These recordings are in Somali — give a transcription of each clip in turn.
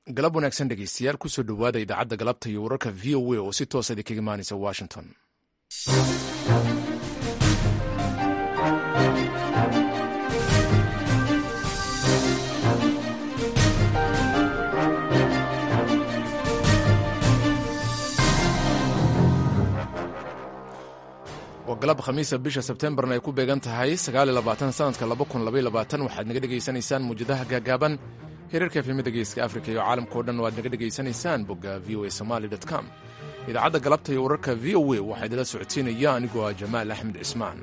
galab wanaagsan dhegeystayaal kusoo dhowaada idaacadda galabta iyo wararka v o a oo si toosa idinkaga imaanaysa washington waa galab khamiisa bisha sebtembarna ay ku beegan tahay sanadka waxaad naga dhegaysanaysaan muujadaha gaagaaban hirarka efemada geeska afrika iyo caalamkao dhan waad naga dhegaysanaysaan bogga v o a somaali com idaacadda galabta iyo wararka v o a waxaa idila socodsiinaya anigoo ah jamaal axmed cismaan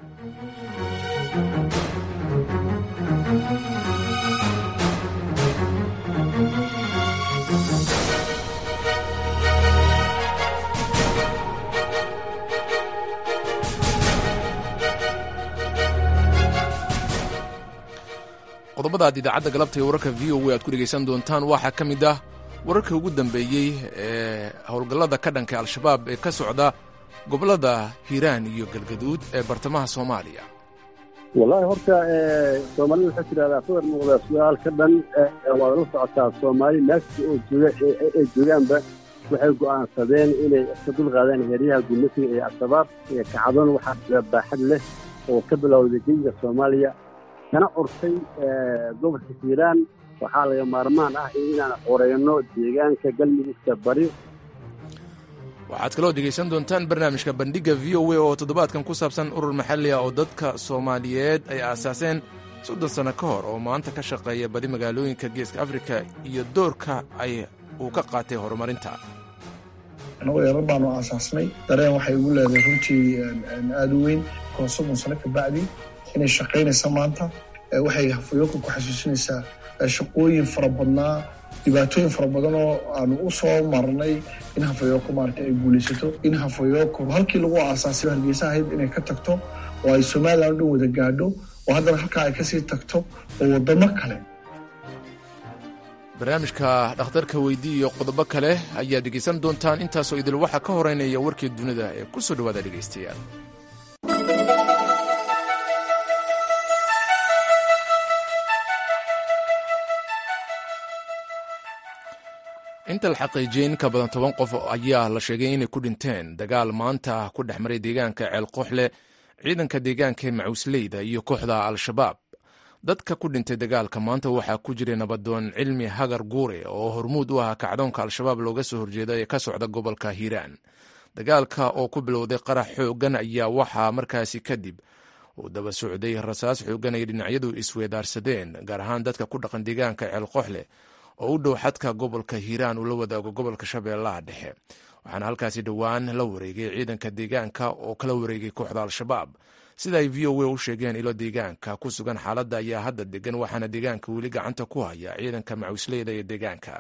qodobada aad idaacadda galabta iyo wararka v o a aad ku dhegaysan doontaan waxaa ka mid ah wararkii ugu dambeeyey ee howlgallada ka dhanka al-shabaab ee ka socda gobollada hiiraan iyo galgaduud ee bartamaha soomaaliya wallahi horta soomaalida waxaa tidhahdaa sawir muuqda su-aal ka dhan waad la socotaa soomaali meelkasta oo jooga ay joogaanba waxay go'aansadeen inay iska dulqaadaan heeryaha gumasiga iyo al-shabaab iyo kacdoon waxaa baaxad leh oo ka bilowday geyiga soomaaliya kana curtay gobolka hiiraan waxaa laga maarmaan ah inaan qoreyno deegaanka galmudugta bari waxaad kaloo dhegaysan doontaan barnaamijka bandhigga v o a oo toddobaadkan ku saabsan urur maxalli ah oo dadka soomaaliyeed ay aasaaseen soddon sanno ka hor oo maanta ka shaqeeya badi magaalooyinka geeska afrika iyo doorka ay uu ka qaatay horumarinta annagu yarar baanu aasaasnay dareen waxay ugu leedahay runtii aada u weyn koo soddon sano ka bacdi inay shaqaynaysa maanta waxay hafayooka ku xasuusinaysaa shaqooyin fara badnaa dhibaatooyin fara badan oo aanu u soo marnay in hafayooko maarata ay guulaysato in hafayooko halkii lagu aasaasay hargeysa ahayd inay ka tagto oo ay somalilan o dhan wada gaadho oo haddana halkaa ay kasii tagto oo waddamo kale barnaamijka dhakhtarka weydii iyo qodobo kale ayaad dhegaysan doontaan intaasoo idil waxaa ka horeynaya warkii dunida ee ku soo dhowaada dhegaystayaal inta la xaqiijiyey in ka badan toban qof ayaa la sheegay inay ku dhinteen dagaal maanta ku dhex maray deegaanka ceelqooxle ciidanka deegaanka ee macuusleyda iyo kooxda al-shabaab dadka ku dhintay dagaalka maanta waxaa ku jiray nabadoon cilmi hagar guure oo hormuud u ahaa kacdoonka al-shabaab looga soo horjeeda ee ka socda gobolka hiiraan dagaalka oo ku bilowday qarax xooggan ayaa waxaa markaasi kadib uu daba socday rasaas xooggan ay dhinacyadu isweedaarsadeen gaar ahaan dadka ku dhaqan deegaanka ceelqooxle oo u dhow xadka gobolka hiiraan uu la wadaago gobolka shabeellaha dhexe waxaana halkaasi dhowaan la wareegay ciidanka deegaanka oo kala wareegay kooxda al-shabaab sida ay v o a u sheegeen ilo deegaanka ku sugan xaaladda ayaa hadda degan waxaana deegaanka weli gacanta ku haya ciidanka macuusleyda iyo deegaanka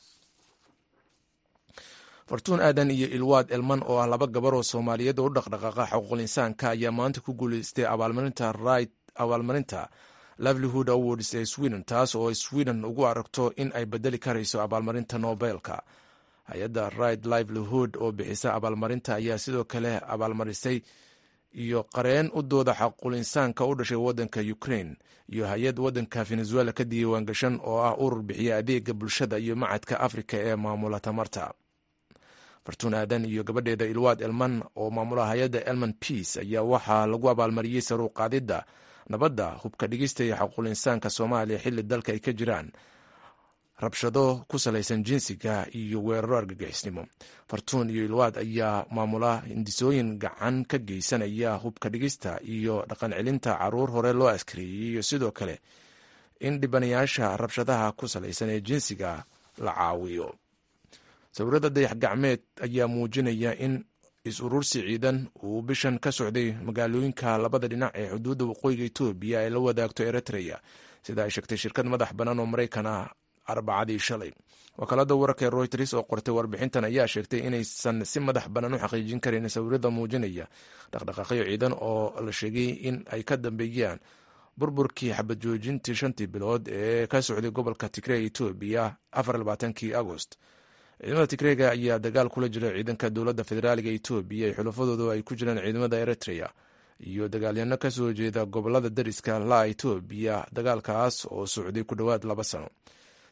fartuun aadan iyo ilwaad elman oo ah laba gabar oo soomaaliyeed oo u dhaqdhaqaaqa xuquuqul insaanka ayaa maanta ku guuleystay abaalmarinta right abaalmarinta livelihood awards ee sweden taas oo sweden ugu aragto in ay bedeli karayso abaalmarinta nobelka hay-adda right livelihood oo bixisa abaalmarinta ayaa sidoo kale abaalmarisay iyo qareen u dooda xaquul insaanka u dhashay waddanka ukraine iyo hay-ad waddanka venezuela ka diiwaangashan oo ah urur bixiya adeega bulshada iyo macadka afrika ee maamula tamarta fartuun aadan iyo gabadheeda ilwaad elman oo maamula hay-adda elman peace ayaa waxaa lagu abaalmariyey saruuqaadidda nabadda hubka dhigista iyo xaquul insaanka soomaaliya xilli dalka ay ka jiraan rabshado ku salaysan jinsiga iyo weeraro argagixisnimo fartuun iyo ilwaad ayaa maamula hindisooyin gacan ka geysanaya hubka dhigista iyo dhaqan celinta caruur hore loo askareeyey iyo sidoo kale in dhibanayaasha rabshadaha ku salaysan ee jinsiga la caawiyo sawirada dayax gacmeed ayaa muujinaya in is-urursi ciidan uu bishan ka socday magaalooyinka labada dhinac ee xuduudda waqooyiga etoobiya ay la wadaagto eritreya sida ay sheegtay shirkad madax bannaan oo maraykan ah arbacadii shalay wakaalada wararka ee royters oo qortay warbixintan ayaa sheegtay inaysan si madax bannaan u xaqiijin karin sawirada muujinaya dhaqdhaqaaqyo ciidan oo la sheegay in ay ka dambeeyaan burburkii xabad joojintii shantii bilood ee ka socday gobolka tigre etoobiya afarlabaatankii agost ciidamada tigreega ayaa dagaal kula jira ciidanka dowladda federaaliga etoobiya ee xulafadoodu ay ku jiraan ciidamada eritrea iyo dagaalyano ka soo jeeda gobolada dariska la etoobiya dagaalkaas oo socday ku dhowaad laba sano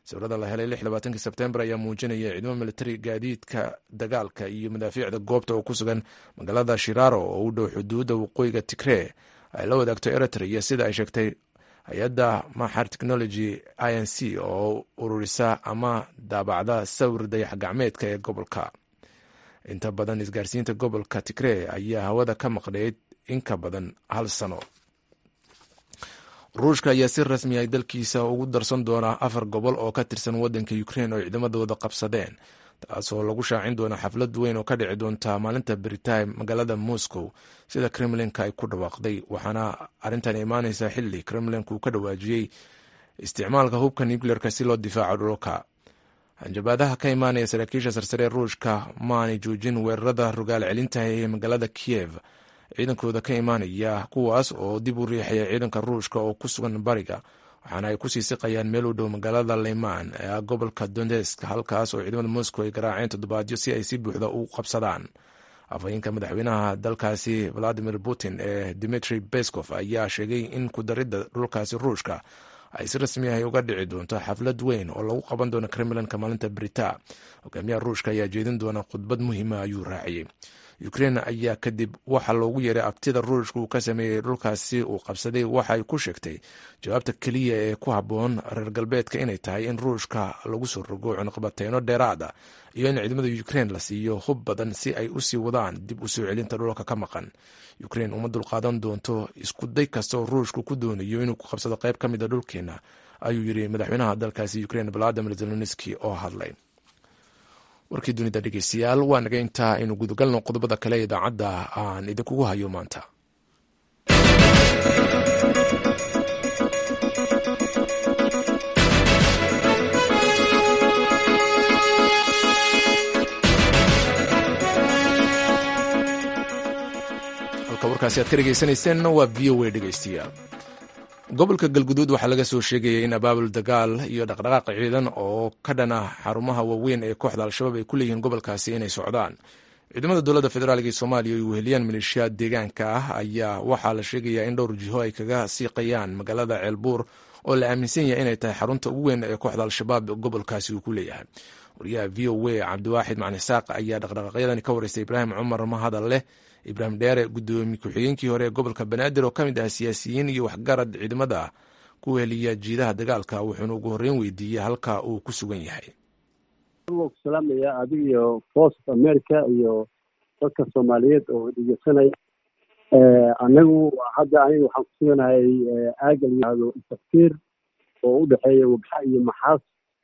sawirada la helay lixlabaatanki sebtembar ayaa muujinaya ciidamo militari gaadiidka dagaalka iyo madaafiicda goobta oo ku sugan magaalada shiraro oo u dhow xuduudda waqooyiga tigree ay la wadaagto eritrea sida ay sheegtay hay-adda maxar technology i n c oo ururisa ama daabacda sawir dayax gacmeedka ee gobolka inta badan isgaarsiinta gobolka tigree ayaa hawada ka maqnayd in ka badan hal sano ruushka ayaa si rasmi ay dalkiisa ugu darsan doonaa afar gobol oo ka tirsan wadanka ukrein oo ciidamadooda qabsadeen taasoo lagu shaacin doona xaflad weyn oo ka dhici doonta maalinta britime magaalada moscow sida kremlinka ay ku dhawaaqday waxaana arrintan imaaneysa xili kremlink uu ka dhawaajiyey isticmaalka hubka nucleerka si loo difaaco dhulka hanjabaadaha ka imaanaya saraakiisha sarsare ruushka maanay joojin weerarada rogaal celintaha ee magaalada kiyev ciidankooda ka imaanaya kuwaas oo dib u riixaya ciidanka ruushka oo ku sugan bariga waxaana ay kusii siqayaan meel u dhow magaalada leyman ee gobolka donetsk halkaas oo ciidamada moscow ay garaaceen toddobaadyo si ay si buuxda u qabsadaan afhayeenka madaxweynaha dalkaasi valadimir putin ee dimitri beskov ayaa sheegay in kudaridda dhulkaasi ruushka ay si rasmi ah uga dhici doonto xaflad weyn oo lagu qaban doono kremlinka maalinta brita hogaamiyaha ruushka ayaa jeedin doona khudbad muhiima ayuu raaciyey ukrein ayaa kadib waxa loogu yeeray abtida ruushka uu ka sameeyey dhulkaasi uu qabsaday waxa ay ku sheegtay jawaabta keliya ee ku habboon reer galbeedka inay tahay in ruushka lagu soo rogo cunaqabateyno dheeraada iyo in ciidamada ukrein la siiyo hub badan si ay usii wadaan dib u soo celinta dhulka ka maqan ukrein uma dulqaadan doonto isku day kasta oo ruushku ku doonayo inuu ku qabsado qayb ka mida dhulkeena ayuu yiri madaxweynaha dalkaasi ukrein valadimir zelenski oo hadlay warkii dunida dhegeystayaal waa naga intaa aynu gudagalno qodobada kale idaacadda aan idinkugu hayo maanta halka warkaasi aad ka dhegeysaneyseen waa v o a dhegeystayaal gobolka galguduud waxaa laga soo sheegaya in abaabul dagaal iyo dhaqdhaqaaq ciidan oo ka dhana xarumaha waaweyn ee kooxda al-shabaab ay ku leeyihiin gobolkaasi inay socdaan ciidamada dowladda federaalk ee soomaaliya ay weheliyaan maleeshiyaad deegaanka ah ayaa waxaa la sheegayaa in dhowr jiho ay kaga siiqayaan magaalada ceelbuur oo la aaminsan yahay inay tahay xarunta ugu weyn ee kooxda al-shabaab gobolkaasi uu ku leeyahay wariyaha v o a cabdiwaaxid macni saaq ayaa dhaqdhaqaaqyadani ka wareystay ibraahim cumar mahadal leh ibraahim dheere gudoomiye ku-xigeenkii hore ee gobolka banaadir oo ka mid ah siyaasiyiin iyo waxgarad ciidamada ku heliya jiidaha dagaalka wuxuuna ugu horreyn weydiiyey halka uu ku sugan yahay ku salaamaya adig iyo voice of america iyo dadka soomaaliyeed oo dhegeysanaya anagu hadda aniga waxaan ku suganahay aaga la yihahdo tafkiir oo u dhexeeya wabxa iyo maxaas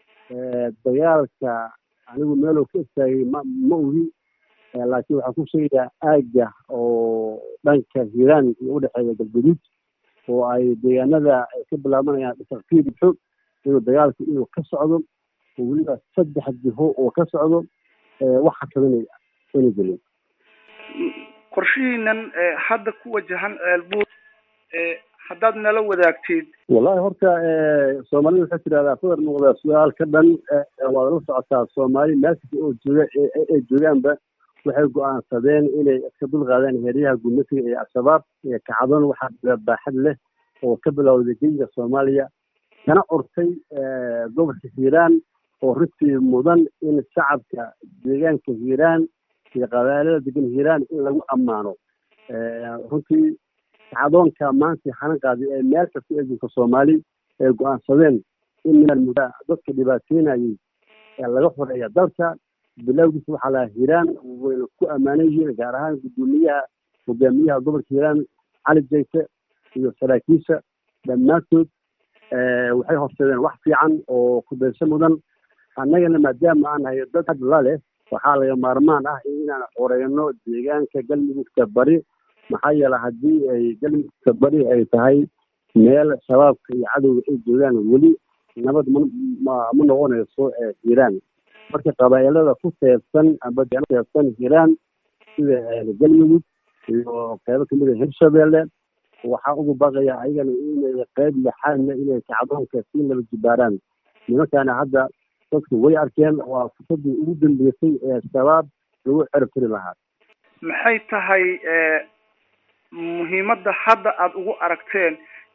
dagaalka anigu meeloo ka istaagay ma ma ogi laakiin waxaan ku sheegayaa aagga oo dhanka hiiraan iyo udhexeeya galguduud oo ay deegaanada ay ka bilaabanayaan takfiir xog inuu dagaalku inuu ka socdo oo weliba saddex jiho oo ka socdo wax xakaminaya inuu gelin qorshihiinan hadda ku wajahan ceelbuur haddaad nala wadaagtid wallahi horta soomaalida waxay tidhahdaa fadar muuqdaa su-aal ka dhan waad la socotaa soomaali meel kasta oo jooga ay joogaanba waxay go-aansadeen inay iska dulqaadaan heeryaha gumasiga ee al-shabaab ee kacdoon waxaa baaxad leh oo ka bilowday geyiga soomaaliya kana curtay gobolka hiiraan oo runtii mudan in shacabka deegaanka hiiraan iyo qabaalada degan hiiraan in lagu ammaano runtii kacdoonka maanta xanan qaaday ee meel kasta eegunka soomaali ay go-aansadeen in minal muddaa dadka dhibaateynayay laga xoreeya dalka bilowgiisa waxaa lahaa hiiraan wayna ku ammaanan yihiin gaar ahaan guddoomiyaha hogaamiyaha gobolka hiiraan cali jayte iyo saraakiisha dhammaantood waxay horseedeen wax fiican oo kudaysho mudan annagana maadaama aan nahay dad had la leh waxaa laga maarmaan ah inaan xoreeyno deegaanka galmudugta bari maxaa yeele haddii ay galmudugta bari ay tahay meel shabaabka iyo cadowga ay joogaan weli nabad ma ma noqonayso hiiraan marka qabaa'ilada ku teebsan amba teebsan hiiraan sida galmudug iyo qeybo kamid a hirshabeelle waxaa ugu baqaya ayagana inay qeyb laxaadna inay kacdoonka sii laba jibaaraan nimankaana hadda dadku way arkeen waa fursadii ugu dambeysay ee shabaab lagu cerabtiri lahaa maxay tahay muhiimadda hadda aada ugu aragteen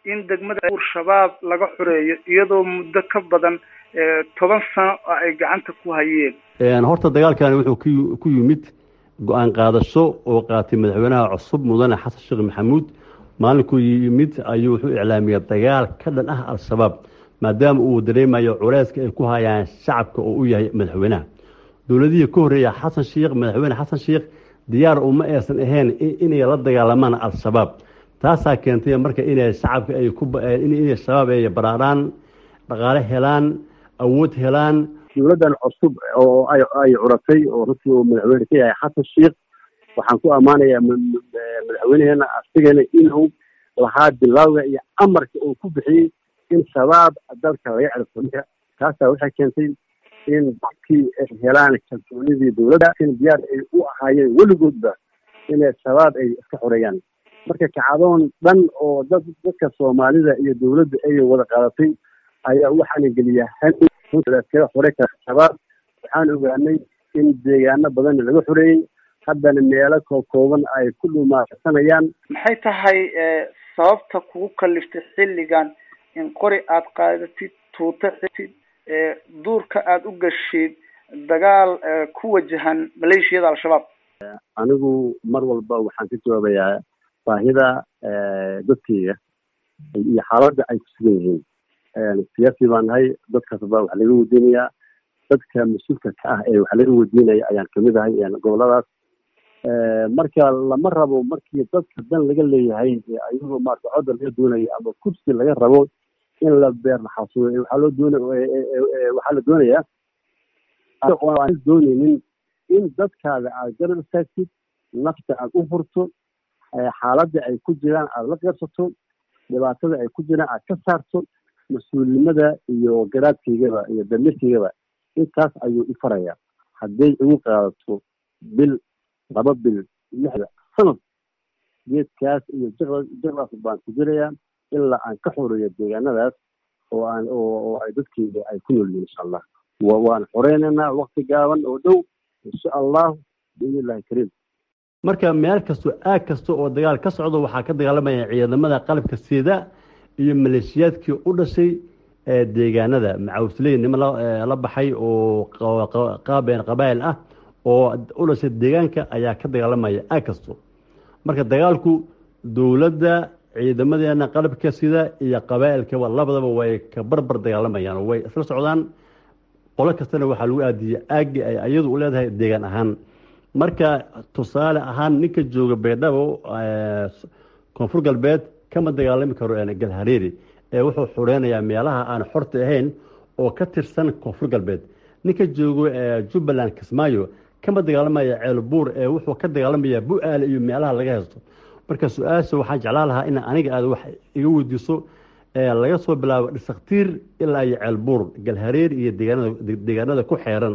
in degmada buur shabaab laga xoreeyo iyadoo muddo ka badan toban sano oo ay gacanta ku hayeen horta dagaalkani wuxuu ku yimid go-aan qaadasho oo qaatay madaxweynaha cusub mudane xasan sheekh maxamuud maalinkuu yimid ayuu wuxuu iclaamiyey dagaal ka dhan ah al-shabaab maadaama uu dareemayo culeyska ay ku hayaan shacabka oo u yahay madaxweynaha dowladihii ka horreeya xasan sheekh madaxweyne xasan sheekh diyaar uma aysan ahayn inay la dagaalamaan al-shabaab taasaa keentay marka inay shacabka ay ku inay shabaab ay baraaraan dhaqaale helaan awood helaan dowladdan cusub oo ay ay curatay oo runtii uu madaxweyne ka yahay xasan sheekh waxaan ku ammaanayaa madaxweyneheena asigana inuu lahaa bilowga iyo amarka uu ku bixiyey in shabaab dalka laga ciribto marka taasaa waxay keentay in dadkii ay helaan kalsoonidii dowladda in diyaar ay u ahaayeen weligoodba inay shabaab ay iska xoreeyaan marka kacdoon dhan oo dad dadka soomaalida iyo dowladda ay wada qaadatay ayaa waxaana geliyaa hankaga xore kara shabaab waxaan ogaanay in deegaano badan laga xoreeyey haddana meelo kookooban ay ku dhumaarsanayaan maxay tahay sababta kugu kaliftay xilligan in qori aada qaadatid tuuta xitid duurka aada u gashid dagaal ku wajahan maleeshiyada al-shabaab anigu mar walba waxaan ka jawaabayaa baahida dadkeyga iyo xaaladda ay ku sugan yihiin siyaasi baan nahay dadkaasba wax laga weydiinayaa dadka mas-uulka ka ah ee wax laga weydiinaya ayaan kamid ahay goboladaas marka lama rabo markii dadka dan laga leeyahay ayagoo maarata codda laga doonayo ama kursi laga rabo in la beer naxasuuyo waxaa loo doona waxaa la doonayaa aan dooneynin in dadkaada aad garab istaagtid nafta aad u furto xaaladda ay ku jiraan aada la qeybsato dhibaatada ay ku jiraan aad ka saarto mas-uulnimada iyo garaadkaygaba iyo damirkaygaba intaas ayuu i farayaa hadday igu qaadato bil laba bil lixda sanad geedkaas iyo jaqdaas baan ku jirayaa ilaa aan ka xoreeyo deegaanadaas oo aan oo ay dadkeyga ay ku nool yihin insha allah waan xoreynaynaa wakti gaaban oo dhow insha allahu biidn illahi kariim marka meel kasto aag kasta oo dagaal ka socdo waxaa ka dagaalamaya ciidamada qalabka sida iyo maleeshiyaadkii u dhashay deegaanada macawsley nimo la baxay oo qaabeen qabaa'il ah oo u dhashay deegaanka ayaa ka dagaalamaya aag kasto marka dagaalku dowladda ciidamadeena qalabka sida iyo qabaa'ilkaba labadaba way ka barbar dagaalamayaan way isla socdaan qolo kastana waxaa lagu aadiyey aagii ay ayadu u leedahay deegaan ahaan marka tusaale ahaan ninka jooga baydhabo koonfur galbeed kama dagaalami karo galhareeri ee wuxuu xureynayaa meelaha aan xorta ahayn oo ka tirsan koonfur galbeed ninka joogo jubbaland kismaayo kama dagaalamaya ceelbuur ee wuxuu ka dagaalamaya bu-aale iyo meelaha laga haysto marka su-aasha waxaan jeclaan lahaa in aniga aad wax iga weydiiso laga soo bilaabo dhisaktiir ilaa iyo ceelbuur galhareer iyo deegaanada ku xeeran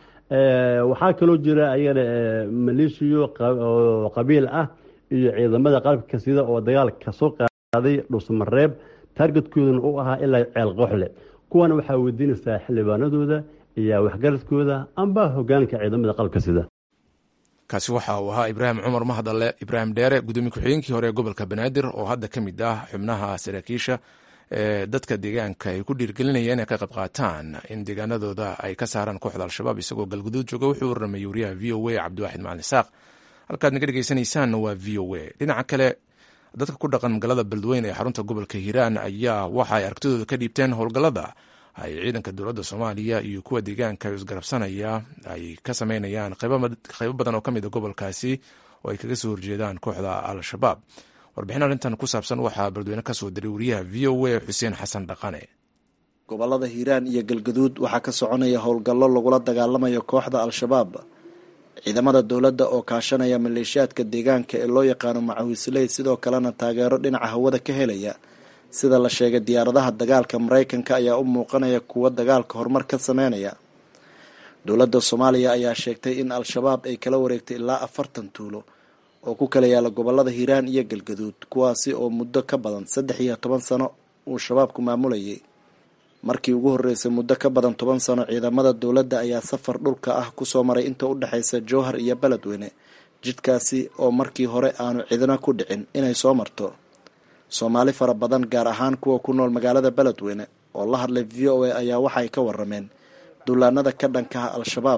waxaa kaloo jira ayagana maleeshiyo oo qabiil ah iyo ciidamada qalabka sida oo dagaal kasoo qaaday dhuusmareeb taargetkoodana u ahaa ilaa ceel qooxle kuwana waxaa weydiinaysaa xildhibaanadooda iyo waxgaradkooda amba hogaanka ciidamada qalabka sida kaasi waxa uu ahaa ibraahim cumar mahadalle ibraahim dheere gudoomiye ku-xigeenkii hore ee gobolka banaadir oo hadda ka mid ah xubnaha saraakiisha ee dadka deegaanka ay ku dhiirgelinayeen inay ka qayb qaataan in deegaanadooda ay ka saaraan kooxda al-shabaab isagoo galguduud jooga wuxuu warramayay wariyaha v o a cabdiwaaxid macalin isaaq halkaad naga dhegeysanaysaanna waa v o a dhinaca kale dadka ku dhaqan magaalada beledweyne ee xarunta gobolka hiiraan ayaa waxa ay aragtidooda ka dhiibteen howlgallada ay ciidanka dowladda soomaaliya iyo kuwa deegaanka isgarabsanaya ay ka sameynayaan qaybo badan oo ka mid a gobolkaasi oo ay kaga soo horjeedaan kooxda al-shabaab warbixin arrintan ku saabsan waxaa beledweyne ka soo diray wariyaha v o a xuseen xasan dhaqane gobolada hiiraan iyo galgaduud waxaa ka soconaya howlgallo lagula dagaalamayo kooxda al-shabaab ciidamada dowladda oo kaashanaya maleeshiyaadka deegaanka ee loo yaqaano macawisley sidoo kalena taageero dhinaca hawada ka helaya sida la sheegay diyaaradaha dagaalka maraykanka ayaa u muuqanaya kuwo dagaalka horumar ka sameynaya dowladda soomaaliya ayaa sheegtay in al-shabaab ay kala wareegtay ilaa afartan tuulo oo ku kala yaala gobolada hiiraan iyo galgaduud kuwaasi oo muddo ka badan saddex iyo toban sano uu shabaabku maamulayay markii ugu horreysay muddo ka badan toban sano ciidamada dowladda ayaa safar dhulka ah kusoo maray inta u dhexaysa jowhar iyo beledweyne jidkaasi oo markii hore aanu cidina ku dhicin inay soo marto soomaali fara badan gaar ahaan kuwa ku nool magaalada beledweyne oo la hadlay v o a ayaa waxay ka warameen duulaanada ka dhankaha al-shabaab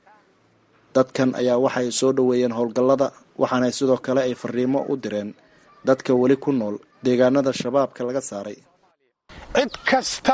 dadkan ayaa waxay soo dhoweeyeen howlgallada waxaana sidoo kale ay fariimo u direen dadka weli ku nool deegaanada shabaabka laga saaray cid kasta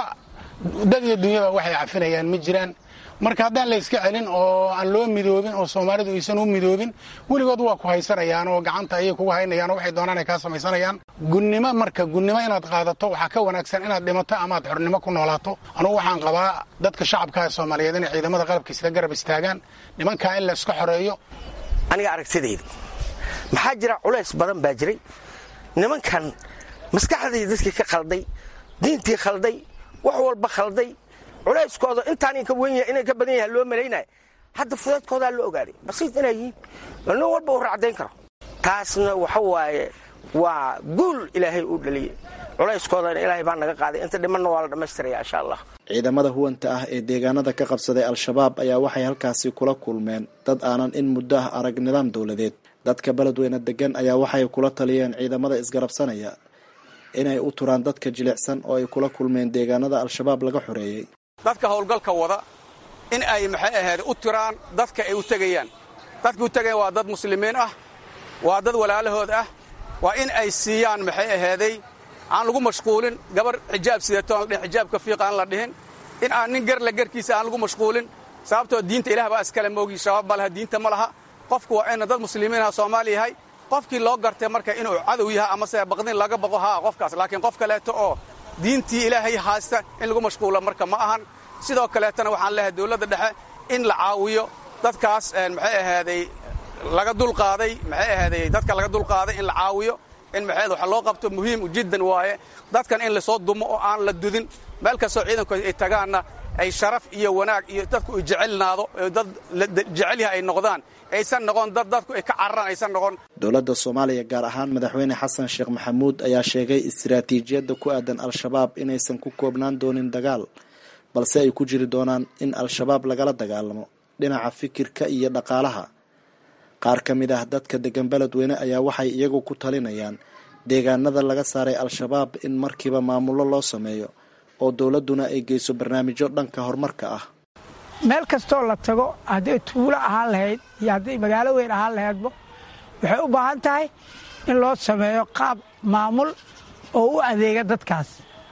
dad iyo dunyaba waxay cafinayaan ma jiraan marka haddaan la yska celin oo aan loo midoobin oo soomaalidu aysan u midoobin weligood waa ku haysanayaan oo gacanta ayay kugu haynayaan oo waxay doonaan ay kaa samaysanayaan gunnimo marka gunnimo inaad qaadato waxaa ka wanaagsan inaad dhimato amaad xornimo ku noolaato anugu waxaan qabaa dadka shacabkaha soomaaliyeed inay ciidamada qalabkiisla garab istaagaan nimankaa in la iska xoreeyo aniga aragtidayda maxaa jira culays badan baa jiray nimankan maskaxdii dadkii ka khalday diintii khalday wax walba khalday culayskooda intaan ka wen inay ka badan yaha loo malaynaya hadda fudeedkoodaa la ogaaday basiid inay yihiin nin walba u racdayn karo taasna waxa waaye waa guul ilaahay uu dhaliyey culayskoodana ilaahay baa naga qaaday inta dhimanna waa la dhammaystiraya insha allah ciidamada huwanta ah ee deegaanada ka qabsaday al-shabaab ayaa waxay halkaasi kula kulmeen dad aanan in muddo ah arag nidaam dowladeed dadka beledweyne degan ayaa waxay kula taliyeen ciidamada isgarabsanaya inay u turaan dadka jilicsan oo ay kula kulmeen deegaanada al-shabaab laga xoreeyey dadka howlgalka wada in ay maxay ahayd u tiraan dadka ay u tegayaan dadka u tegayaan waa dad muslimiin ah waa dad walaalahood ah waa in ay siiyaan maxay ahaaday aan lagu mashquulin gabar xijaab sideeto aan la dhihin xijaabka fiiq aan la dhihin in aan nin garla garkiisa aan lagu mashquulin sababtoo diinta ilaah baa iskale moogi shabaab ma laha diinta ma laha qofku waa ina dad muslimiinah soomaali yahay qofkii loo gartay marka inuu cadow yahay amase baqdin laga baqo haa qofkaas laakiin qof kaleeto oo diintii ilaahay haysta in lagu mashquulo marka ma ahan sidoo kaleetana waxaan leeyahay dowladda dhexe in la caawiyo dadkaas maxay ahaaday laga dulqaaday maxay ahaaday dadka laga dulqaaday in la caawiyo in maxay wax loo qabto muhiim jiddan waaye dadkan in lasoo dumo oo aan la dudin meel kastoo ciidanku ay tagaanna ay sharaf iyo wanaag iyo dadku ay jecelnaado dad jecel yahay ay noqdaan aysan noqon dad dadku ay ka cararaan aysan noqon dowladda soomaaliya gaar ahaan madaxweyne xasan sheekh maxamuud ayaa sheegay istiraatiijiyadda ku aadan al-shabaab inaysan ku koobnaan doonin dagaal balse ay ku jiri doonaan in al-shabaab lagala dagaalamo dhinaca fikirka iyo dhaqaalaha qaar ka mid ah dadka degan beledweyne ayaa waxay iyagu ku talinayaan deegaanada laga saaray al-shabaab in markiiba maamullo loo sameeyo oo dowladduna ay geyso barnaamijyo dhanka horumarka ah meel kastoo la tago hadday tuulo ahaan lahayd iyo hadday magaalo weyn ahaan lahaydba waxay u baahan tahay in loo sameeyo qaab maamul oo u adeega dadkaas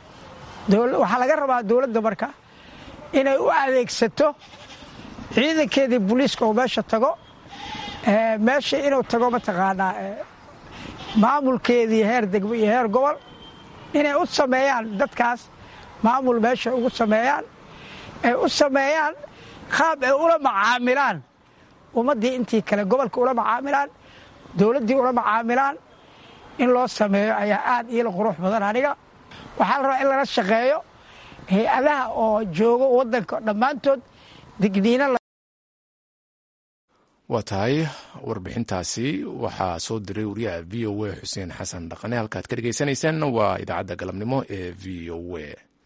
waxaa laga rabaa dowladda marka inay u adeegsato ciidankeedii booliiska oo meesha tago meesha inuu tago mataqaanaa maamulkeedii heer degmo iyo heer gobol inay u sameeyaan dadkaas maamul meesha ugu sameeyaan ay u sameeyaan qaab ay ula macaamilaan ummaddii intii kale gobolka ula macaamilaan dowladdii ula macaamilaan in loo sameeyo ayaa aad iila qurux badan aniga waxaa la rabaa in lala shaqeeyo hay-adaha oo joogo waddanka dhammaantood digniino waa tahay warbixintaasi waxaa soo diray wariyaha v o a xuseen xasan dhaqane halkaad ka dhegeysaneysaan waa idaacadda galabnimo ee v o a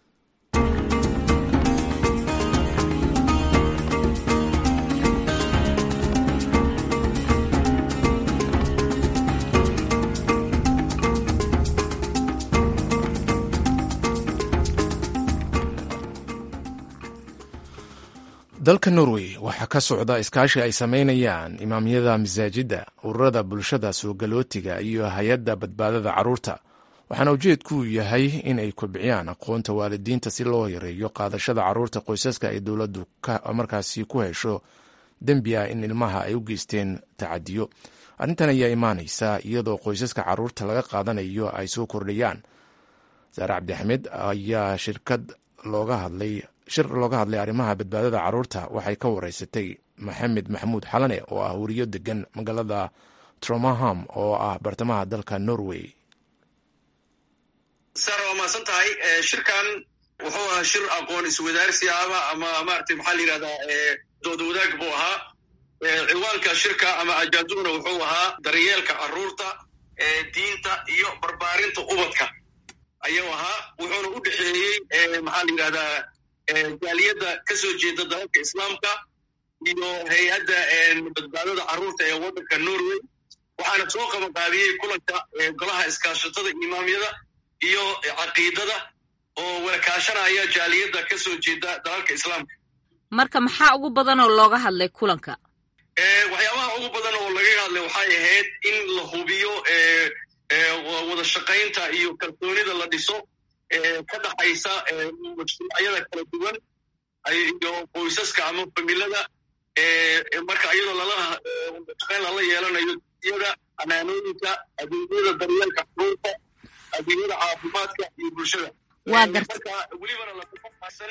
dalka norway waxaa ka socda iskaashi ay sameynayaan imaamyada masaajidda ururada bulshada soogalootiga iyo hay-adda badbaadada carruurta waxaana ujeedku yahay in ay kobciyaan aqoonta waalidiinta si loo yareeyo qaadashada carruurta qoysaska ay dowladdu markaasi ku hesho dembi ah in ilmaha ay u geysteen tacadiyo arrintan ayaa imaanaysa iyadoo qoysaska carruurta laga qaadanayo ay soo kordhayaan saare cabdixamed ayaa shirkad looga hadlay shir looga hadlay arrimaha badbaadada carruurta waxay ka wareysatay maxamed maxamuud xalane oo ah weriyo degan magaalada tromaham oo ah bartamaha dalka norway sar waa mahadsan tahay shirkan wuxuu ahaa shir aqoon iswadaarsi ama ama maaragtay maxaa la yidhahdaa dood wadaag buu ahaa ciwaanka shirka ama ajaaduna wuxuu ahaa daryeelka carruurta diinta iyo barbaarinta ubadka ayuu ahaa wuxuuna u dhexeeyey maxaa la yidhahdaa jaaliyadda ka soo jeeda dalalka islaamka iyo hay-adda badbaadada carruurta ee waddanka norway waxaana soo qabanqaabiyey kulanka golaha iskaashatada imaamyada iyo caqiidada oo walakaashanaya jaaliyadda ka soo jeeda dalalka islaamka marka maxaa ugu badan oo looga hadlay kulanka waxyaabaha ugu badan oo laga hadlay waxay ahayd in la hubiyo wada shaqaynta iyo kalsoonida la dhiso ka dhaxaysa mujtamacyada kala duwan iyo qoysaska ama familada marka iyadoo lala shaqayn lala yeelanayo iyada amaanooyinka adeegyada daryeelka xuruurta adeegyada caafimaadka iyo bulshada marka welibana lakufasan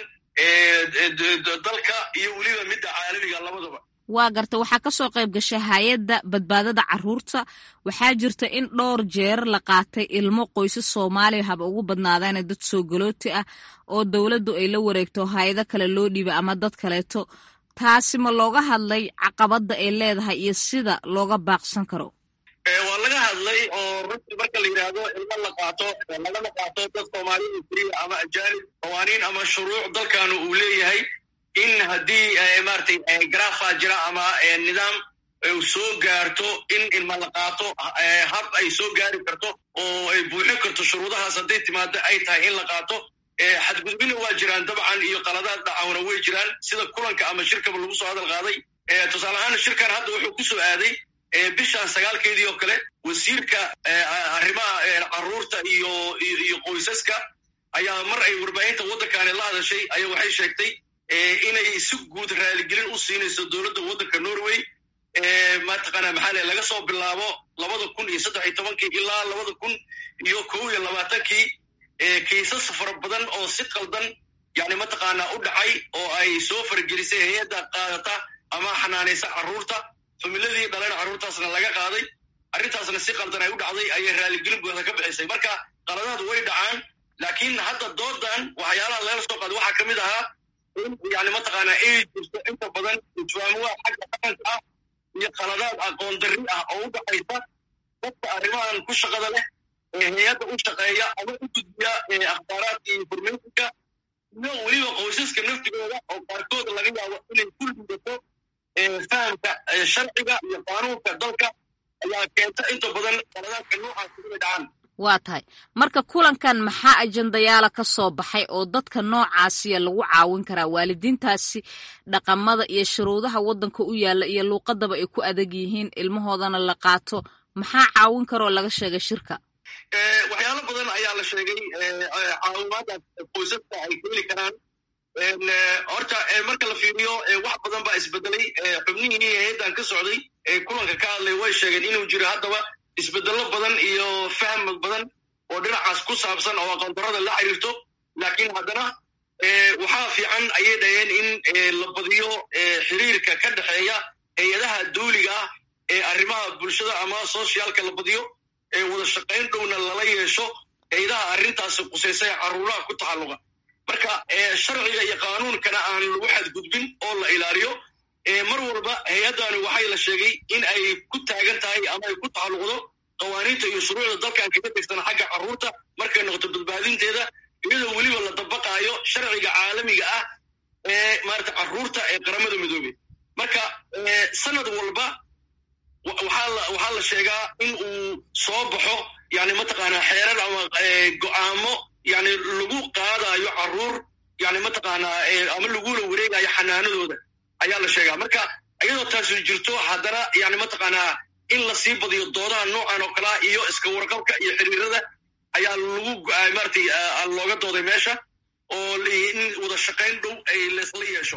dalka iyo weliba midda caalamiga labadaba waa garta waxaa ka soo qayb gashay hay-adda badbaadada caruurta waxaa jirta in dhowr jeer la qaatay ilmo qoysas soomaaliya haba ugu badnaadaana dad soo galooti ah oo dowladdu ay la wareegto hay-ado kale loo dhiibay ama dad kaleeto taasi ma looga hadlay caqabadda ay leedahay iyo sida looga baaqsan karo waa laga hadlay oo runtii marka la yidhaahdo ilmo la qaato lagama qaato dad soomaaliya keliya ama ajaanib qawaaniin ama shuruuc dalkanu uu leeyahay in haddii maratay garaafa jira ama nidaam soo gaarto in ilma la qaato hab ay soo gaari karto oo ay buuxin karto shuruudahaas hadday timaado ay tahay in la qaato xadgudbina waa jiraan dabcan iyo qaladaad dhacawna way jiraan sida kulanka ama shirkaba lagu soo hadal qaaday tusaale ahaan shirkan hadda wuxuu ku soo aaday bishan sagaalkeedii oo kale wasiirka arrimaha caruurta iyo iyo qoysaska ayaa mar ay warbaahinta waddankaani la hadashay ayaa waxay sheegtay inay si guud raaligelin u siinayso dowladda waddanka norway mataqaana maxaa le laga soo bilaabo labada kun iyo saddex iyo tobankii ilaa labada kun iyo kow iyo labaatankii kiisas fara badan oo si qaldan yani mataqaana u dhacay oo ay soo fargelisay hay-adda qaadata ama xanaanaysa carruurta familadii dhaleen carruurtaasna laga qaaday arrintaasna si qaldan ay u dhacday ayay raaligelin buuxda ka bixisay marka qaladaad way dhacaan laakiin hadda doodan waxyaalaha lagala soo qaaday waxaa ka mid ahaa in yani mataqaana ay jirto inta badan ijwaamuwa xagga dhaqanka ah iyo qaladaad aqoon darri ah oo u dhaxaysa dadka arrimahan ku shaqada leh ee hay-adda u shaqeeya ama u gudbiya akhbaaraadka iyo informationka iyo weliba qoysaska naftigooda oo qaarkood laga yaabo inay ku liidato fahamka sharciga iyo qaanuunka dalka ayaa keenta inta badan qaladaadka noocaasi inay dhacaan waa tahay marka kulankan maxaa ajandayaala ka soo baxay oo dadka noocaasiya lagu caawin karaa waalidiintaasi dhaqamada iyo shuruudaha waddanka u yaalla iyo luuqadaba ay ku adag yihiin ilmahoodana la qaato maxaa caawin karoo laga sheegay shirka waxyaalo badan ayaa la sheegay caawimaadaas qoysaska ay keeli karaan horta marka la fiiriyo wax badan baa isbedelay xubnihii hay-addan ka socday ee kulanka ka hadlay way sheegeen inuu jiro haddaba isbedello badan iyo fahmad badan oo dhinacaas ku saabsan oo aqoondarada la xiriirto laakiin haddana waxaa fiican ayay dhaheen in la badiyo xiriirka ka dhexeeya hay-adaha dawliga ah ee arrimaha bulshada ama socialka la badiyo ee wada shaqayn dhowna lala yeesho hay-adaha arrintaasi qusaysa ee carruuraha ku taxalluqa marka sharciga iyo qaanuunkana aan lagu xadgudbin oo la ilaaliyo mar walba hay-addani waxay la sheegay in ay ku taagan tahay ama ay ku taxalluqdo qawaaniinta iyo shuruucda dalkan kaga tegsan xagga carruurta markay noqoto badbaadinteeda iyadoo weliba la dabaqaayo sharciga caalamiga ah ee maarata carruurta ee qaramada midoobey marka sanad walba waxaa la sheegaa in uu soo baxo yani mataqaanaa xeerar ama go'aamo yani lagu qaadayo carruur yani mataqaanaa ama lagula wareegayo xanaanadooda ayaa la sheegaa marka iyadoo taasi jirto haddana yani mataqaanaa in la sii badiyo doodaha noocan oo kalea iyo iska warqabka iyo xiriirada ayaa lagu maratay looga dooday meesha oo in wada shaqayn dhow ay laysla yeesho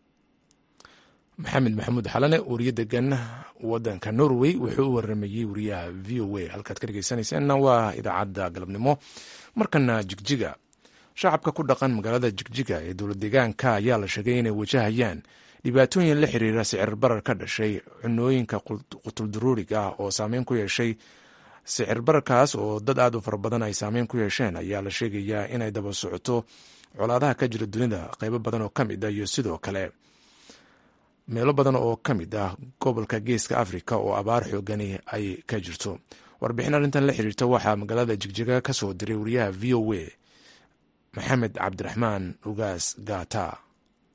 maxamed maxamuud xalane wariye degan wadanka norway wuxuu u waramayey wariyaha v o a halkaad ka dhegeysanayseena waa idaacadda galabnimo markana jigjiga shacabka ku dhaqan magaalada jigjiga ee dowlad deegaanka ayaa la sheegay inay wajahayaan dhibaatooyin la xiriira sicir barar ka dhashay cunooyinka qutuldaruuriga ah oo saameyn ku yeeshay sicir bararkaas oo dad aad u fara badan ay saameyn ku yeesheen ayaa la sheegayaa inay daba socoto colaadaha ka jira dunida qeybo badan oo ka mid ah iyo sidoo kale meelo badan oo ka mid ah gobolka geeska afrika oo abaar xoogani ay ka jirto warbixin arrintan la xiriirta waxaa magaalada jigjiga ka soo diray wariyaha v o a maxamed cabdiraxmaan ugaas gata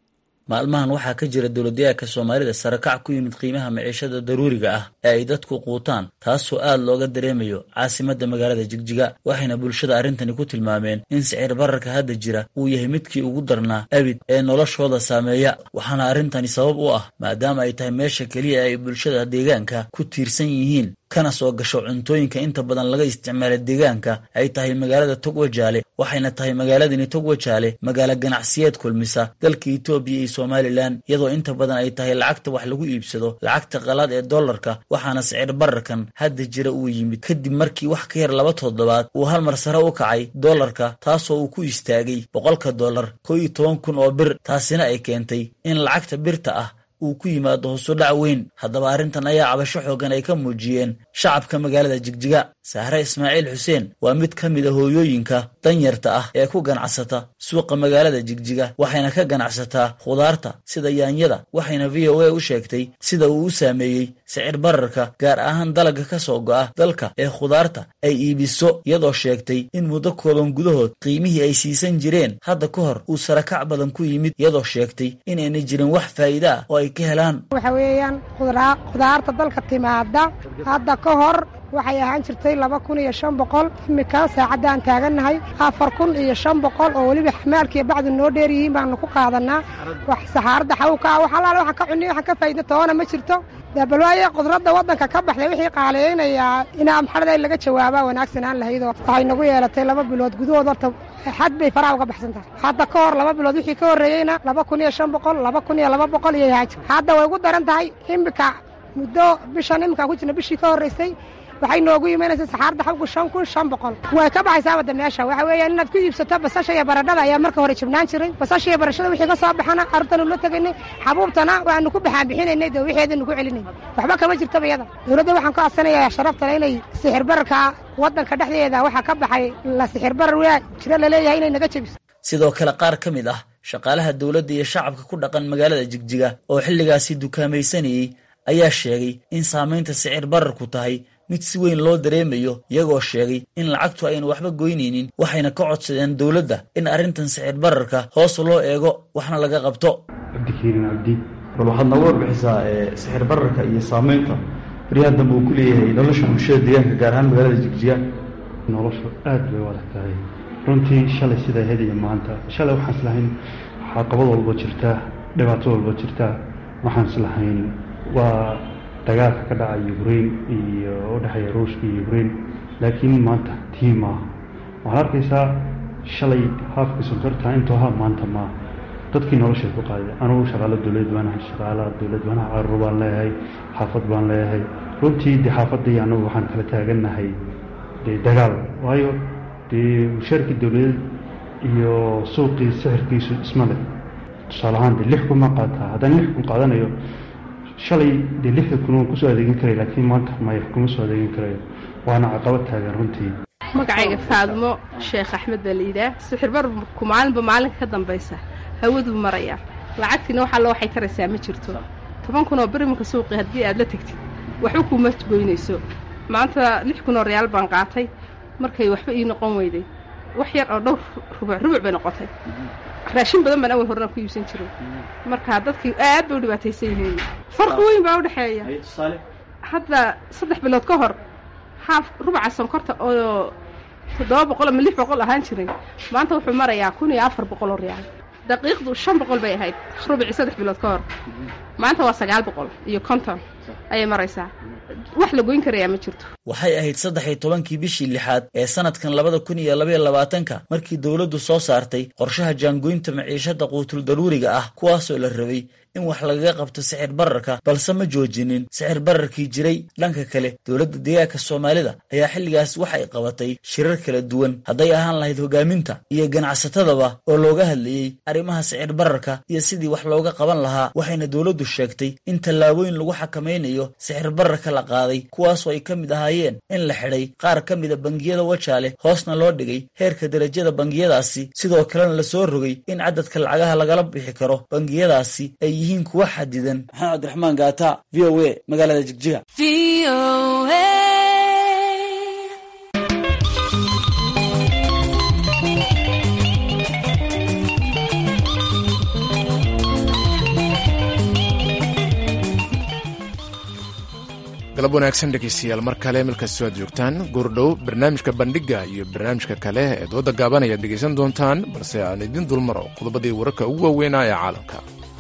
maalmahan waxaa ka jira dowladyahanka soomaalida sarakac ku yimid qiimaha maciishada daruuriga ah ee ay dadku quutaan taasoo aad looga dareemayo caasimadda magaalada jigjiga waxayna bulshada arrintani ku tilmaameen in sicir bararka hadda jira uu yahay midkii ugu darnaa abid ee noloshooda saameeya waxaana arrintani sabab u ah maadaama ay tahay meesha keliya ay bulshada deegaanka ku tiirsan yihiin kana soo gasho cuntooyinka inta badan laga isticmaala deegaanka ay tahay magaalada togwajaale waxayna tahay magaaladani togwajaale magaalo ganacsiyeed kulmisa dalka etoobiya iyo somalilan iyadoo inta badan ay tahay lacagta wax lagu iibsado lacagta qalaad ee dollarka waxaana sicir bararkan hadda jira uu yimid kadib markii wax ka yar laba toddobaad uu hal mar sare u kacay dollarka taasoo uu ku istaagay boqolka dollar koo iyo toban kun oo bir taasina ay keentay in lacagta birta ah uu ku yimaado hoosudhac weyn haddaba arrintan ayaa cabasho xoogan ay ka muujiyeen shacabka magaalada jigjiga sahre ismaaciil xuseen waa mid ka mid a hooyooyinka danyarta ah ee ku ganacsata suuqa magaalada jigjiga waxayna ka ganacsataa khudaarta sida yaanyada waxayna v o a u sheegtay sida uu u saameeyey sicir bararka gaar ahaan dalagga ka soo go'a dalka ee khudaarta ay iibiso iyadoo sheegtay in muddo kooban gudahood qiimihii ay siisan jireen hadda ka hor uu sarakac badan ku yimid iyadoo sheegtay inayna jirin wax faa'iida ah oo ay ka helaan waxa weeyaan khudaarta dalka timaada hadda ka hor waxay ahaan jirtay laba kun iyo shan boqol imika saacaddaan taagannahay afar kun iyo shan boqol oo weliba xamaalkiiyo bacdu noo dheer yihiin baanu ku qaadanaa wax saxaaradda xawka ah wax allaale waxaan ka cunniy waxaan ka faa'idna toona ma jirto dee bal waaye qudradda waddanka ka baxday wixii qaaliyaynayaa inaa maxarada in laga jawaabaa wanaagsanaan lahaydoo waxay nagu yeelatay laba bilood gudahood horta xad bay faraha uga baxsan tahay hadda ka hor laba bilood wixii ka horreeyeyna laba kun iyo shan boqol laba kun iyo laba boqol iyo haaji hadda way ugu daran tahay imika muddo bishan iminkaan ku jirna bishii ka horraysay waxay noogu imanaysa saxaarda xabku shan kun shan boqol way ka baxaysaa wadda meesha waxa weeyaan inaad ku iibsato basasha iyo baradhada ayaa marka hore jibnaan jiray basasha iyo barashada wixii ka soo baxana carruurtanu la tegaynay xabuubtana waanu ku baxaan bixinaynay dee wixeedanu ku celinay waxba kama jirtaba iyada dowladda waxaan ka codsanayaa sharaftale inay sixir bararka waddanka dhexdeeda waxaa ka baxay la sixir barar waa jiro laleeyahay inay naga jebiso sidoo kale qaar ka mid ah shaqaalaha dowladda iyo shacabka ku dhaqan magaalada jigjiga oo xilligaasi dukaamaysanayey ayaa sheegay in saamaynta sicir bararku tahay mid si weyn loo dareemayo iyagoo sheegay in lacagtu aynu waxba goynaynin waxayna ka codsadeen dowladda in arrintan sicir bararka hoos loo eego waxna laga qabto cabdikariin cabdi bal waxaad nooga warbixisaa sixir bararka iyo saamaynta baryahan dambe uu ku leeyahay nolosha bulshada deegaanka gaar ahaan magaalada jigjiga noloshu aad bay u adag tahay runtii shalay sidaa hediya maanta shalay waxaan islahayn caqabad walba jirtaa dhibaato walba jirtaa waxaan islahayn waa dagaalka ka dhaca ukraine iyo u dhexeeya ruushka iyo ukraine laakiin maanta tii maaha waxaad arkaysaa shalay haafka sonkorta intuu ahaa maanta maaha dadkii noloshay ku qaaday anugu shaqaalo dowlad baan ahay shaqaalaha dowlad baan ahay carruur baan leeyahay xaafad baan leeyahay runtii dee xaafadii anagu waxaan kala taagannahay dee dagaal waayo dee mushaarkii dowladeed iyo suuqii sixirkiisu isma leh tusaale ahaan dee lix kun ma qaataa haddaan lix kun qaadanayo shalay dee lixda kun waan kusoo adeegin karay laakiin maanta maya kuma soo adeegin karayo waana caqabad taagan runtii magacayga faadmo sheekh axmed baa layidhaah sixir barku maalinba maalinka ka dambaysa hawaduu marayaa lacagtiina wax alla waxay taraysaa ma jirto toban kun oo bir iminka suuqi haddii aad la tegtid waxba kuuma goynayso maanta lix kun oo reyaal baan qaatay markay waxba ii noqon weyday wax yar oo dhowr rubuc rubuc bay noqotay raashin badan baan awal horena ku iibsan jiray marka dadkii aad bay u dhibaataysan yihiin farqi weyn baa u dhexeeya hadda saddex bilood ka hor haaf rubuca sonkorta oo toddoba boqol ama lix boqol ahaan jiray maanta wuxuu marayaa kun iyo afar boqol oo reyaal daqiiqdu shan boqol bay ahayd rubicii saddex bilood ka hor maanta waa sagaal boqol iyo konton ayay maraysaa wax la goyn karayaa ma jirto waxay ahayd saddex iyo tobankii bishii lixaad ee sanadkan labada kun iyo labaiyo labaatanka markii dowladdu soo saartay qorshaha jaangoynta maciishada quutul daruuriga ah kuwaasoo la rabay in wax lagaga qabto sicir bararka balse ma joojinin sicir bararkii jiray dhanka kale dowladda deegaanka soomaalida ayaa xilligaas waxay qabatay shirar kala duwan hadday ahaan lahayd hogaaminta iyo ganacsatadaba oo looga hadlayey arrimaha sicir bararka iyo sidii wax looga qaban lahaa waxayna dowladdu sheegtay in tallaabooyin lagu xakamaynayo sicir bararka la qaaday kuwaasoo ay ka mid ahaayeen in la xidhay qaar ka mida bangiyada wajaale hoosna loo dhigay heerka derajada bangiyadaasi sidoo kalena la soo rogay in cadadka lacagaha lagala bixi karo bangiyadaasi ay yihiin kuwa xadidan maxamed cabdiraxmaan gaata v o a magaalada jigjiga galab wanaagsan dhegeystayaal mar kale melkastoo aad joogtaan goordhow barnaamijka bandhiga iyo barnaamijka kale ee dooda gaaban ayaad dhegaysan doontaan balse aan idin dulmaro qodobadii wararka ugu waaweynaa ee caalamka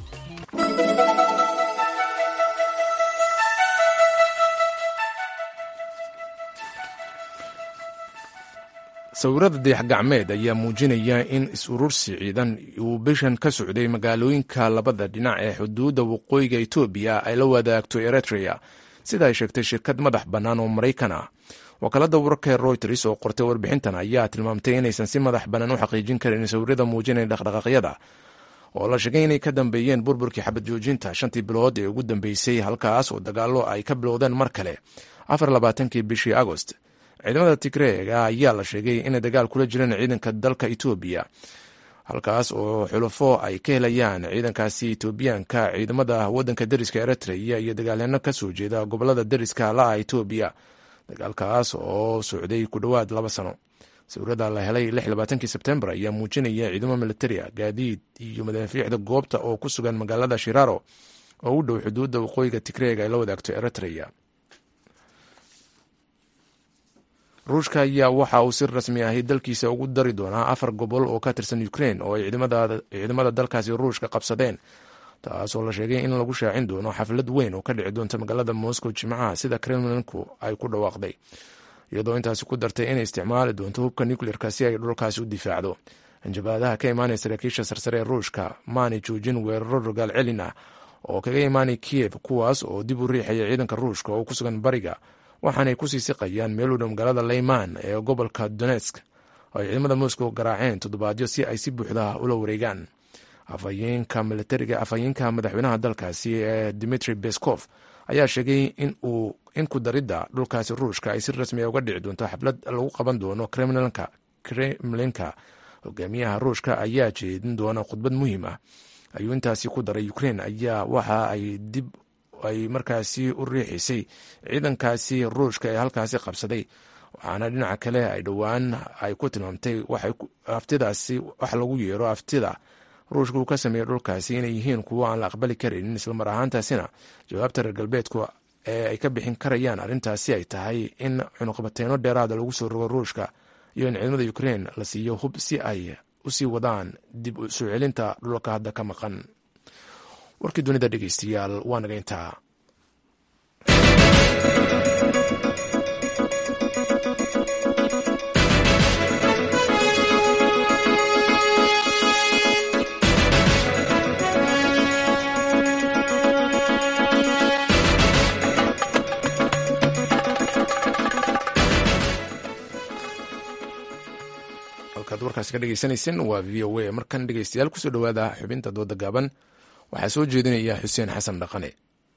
sawirada dayax gacmeed ayaa muujinaya in is-urursi ciidan uu bishan ka socday magaalooyinka labada dhinac ee xuduudda waqooyiga etoobiya ay la wadaagto eritrea sida ay sheegtay shirkad madax bannaan oo maraykan ah wakaalada wararka ee royters oo qortay warbixintan ayaa tilmaamtay inaysan si madax bannaan u xaqiijin karin sawirada muujinaya dhaqdhaqaaqyada oo la sheegay inay ka dambeeyeen burburkii xabad joojinta shantii bilood ee ugu dambeysay halkaas oo dagaallo ay ka bilowdeen mar kale afar labaatankii bishii agost ciidamada tigreega ayaa la sheegay inay dagaal kula jireen ciidanka dalka etoobiya halkaas oo xulufo ay ka helayaan ciidankaasi etoobiyaanka ciidamada wadanka deriska eritrea iyo dagaalyaano ka soo jeeda gobolada deriska la-a etoobiya dagaalkaas oo socday ku dhowaad laba sano sawirada la helay labaatankii sebtembar ayaa muujinaya ciidamo militaria gaadiid iyo madaafiicda goobta oo ku sugan magaalada shiraro oo u dhow xuduudda waqooyiga tigreega ay la wadaagto eritrea ruushka ayaa waxa uu si rasmi ahi dalkiisa ugu dari doonaa afar gobol oo ka tirsan ukrain oo ay ciidamada dalkaasi ruushka qabsadeen taasoo la sheegay in lagu shaacin doono xaflad weyn oo ka dhici doonta magaalada moscow jimcaha sida kremlinku ay ku dhawaaqday iyadoo intaasi ku dartay inay isticmaali doonto hubka nucleerka si ay dhulkaasi u difaacdo hanjabaadaha ka imaanaya saraakiisha sarsare ee ruushka maanay joojin weeraro rogaal celin ah oo kaga imaanay kiyev kuwaas oo dib u riixaya ciidanka ruushka oo ku sugan bariga waxaanay kusii siqayaan meel u dhow magaalada leyman ee gobolka donetsk oo ay ciidamada moscow garaaceen toddobaadyo si ay si buuxda ula wareegaan afhayeenka militariga afhayeenka madaxweynaha dalkaasi ee dimitri beskov ayaa sheegay in uu in ku daridda dhulkaasi ruushka ay si rasmiya uga dhici doonto xaflad lagu qaban doono kremlinka kremlinka hogaamiyaha ruushka ayaa jeedin doona khudbad muhiim ah ayuu intaasi ku daray ukrain ayaa waxa ay dib ay markaasi u riixisay ciidankaasi ruushka ee halkaasi qabsaday waxaana dhinaca kale ay dhowaan ay ku tilmaamtay aftidaasi wax lagu yeero aftida ruushka uu ka sameeyey dhulkaasi inay yihiin kuwo aan la aqbali karaynin islamar ahaantaasina jawaabta reer galbeedku ee ay ka bixin karayaan arrintaasi ay tahay in cunuqabateeno dheeraada lagu soo rogo ruushka iyo in ciidamada ukrain la siiyo hub si ay usii wadaan dib u soo celinta dhulka hadda ka maqan warkii dunida dhegeystayaal waa naga intaa halkaad warkaasi ka dhegeysaneyseen waa v o a markan dhegeystayaal kusoo dhowaada xubinta dooda gaaban waxaa soo jeedinaya xuseen xasan dhaqane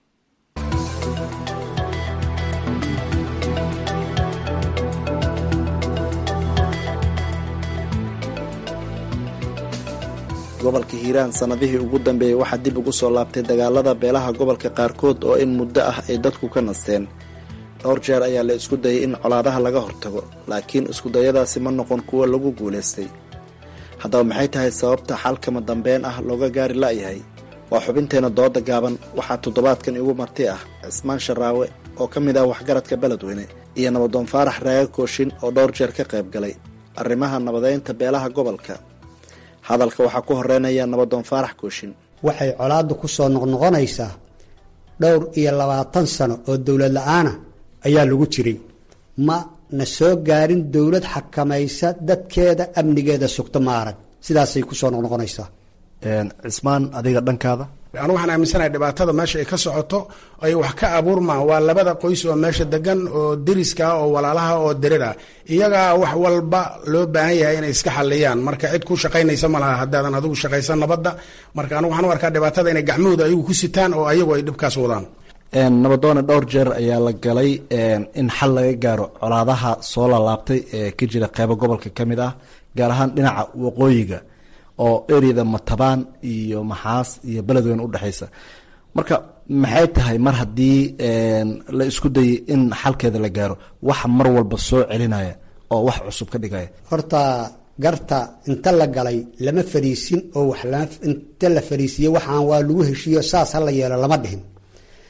gobolka hiiraan sannadihii ugu dambeeyey waxaa dib ugu soo laabtay dagaalada beelaha gobolka qaarkood oo in muddo ah ay dadku ka nasteen dhowr jeer ayaa la isku dayay in colaadaha laga hortago laakiin iskudayadaasi ma noqon kuwo lagu guulaystay haddaba maxay tahay sababta xalkama dambeyn ah looga gaari la'yahay waa xubinteenna dooda gaaban waxaa toddobaadkan igu marti ah cismaan sharaawe oo ka mid ah waxgaradka beledweyne iyo nabadoon faarax raaga kooshin oo dhowr jeer ka qayb galay arrimaha nabadeynta beelaha gobolka hadalka waxaa ku horeynaya nabadoon faarax kooshin waxay colaaddu ku soo noqnoqonaysaa dhowr iyo labaatan sano oo dowlad la-aana ayaa lagu jiray ma na soo gaarin dowlad xakamaysa dadkeeda amnigeeda sugto ma arag sidaasay ku soo noqnoqonaysaa cismaan adiga dhankaada anu waxaan aaminsanahay dhibaatada meesha ay ka socoto ay wax ka abuurmaan waa labada qoys oo meesha degan oo deriska oo walaalaha oo derir ah iyagaa wax walba loo baahan yahay inay iska xaliyaan marka cid ku shaqaynaysa ma laha haddaadan adigu shaqaysan nabadda marka anugu waxaan u arkaa dhibaatada inay gacmahooda ayagu ku sitaan oo ayagu ay dhibkaas wadaan nabadoone dhowr jeer ayaa la galay in xal laga gaaro colaadaha soo laalaabtay ee ka jira qeybo gobolka ka mid ah gaar ahaan dhinaca waqooyiga oo ereyada matabaan iyo maxaas iyo beledweyne udhexaysa marka maxay tahay mar haddii la isku dayay in xalkeeda la gaaro wax mar walba soo celinaya oo wax cusub ka dhigaya horta garta inta la galay lama fariisin oo wax inta la fariisiye waxaan waa lagu heshiiyo saas hala yeelo lama dhihin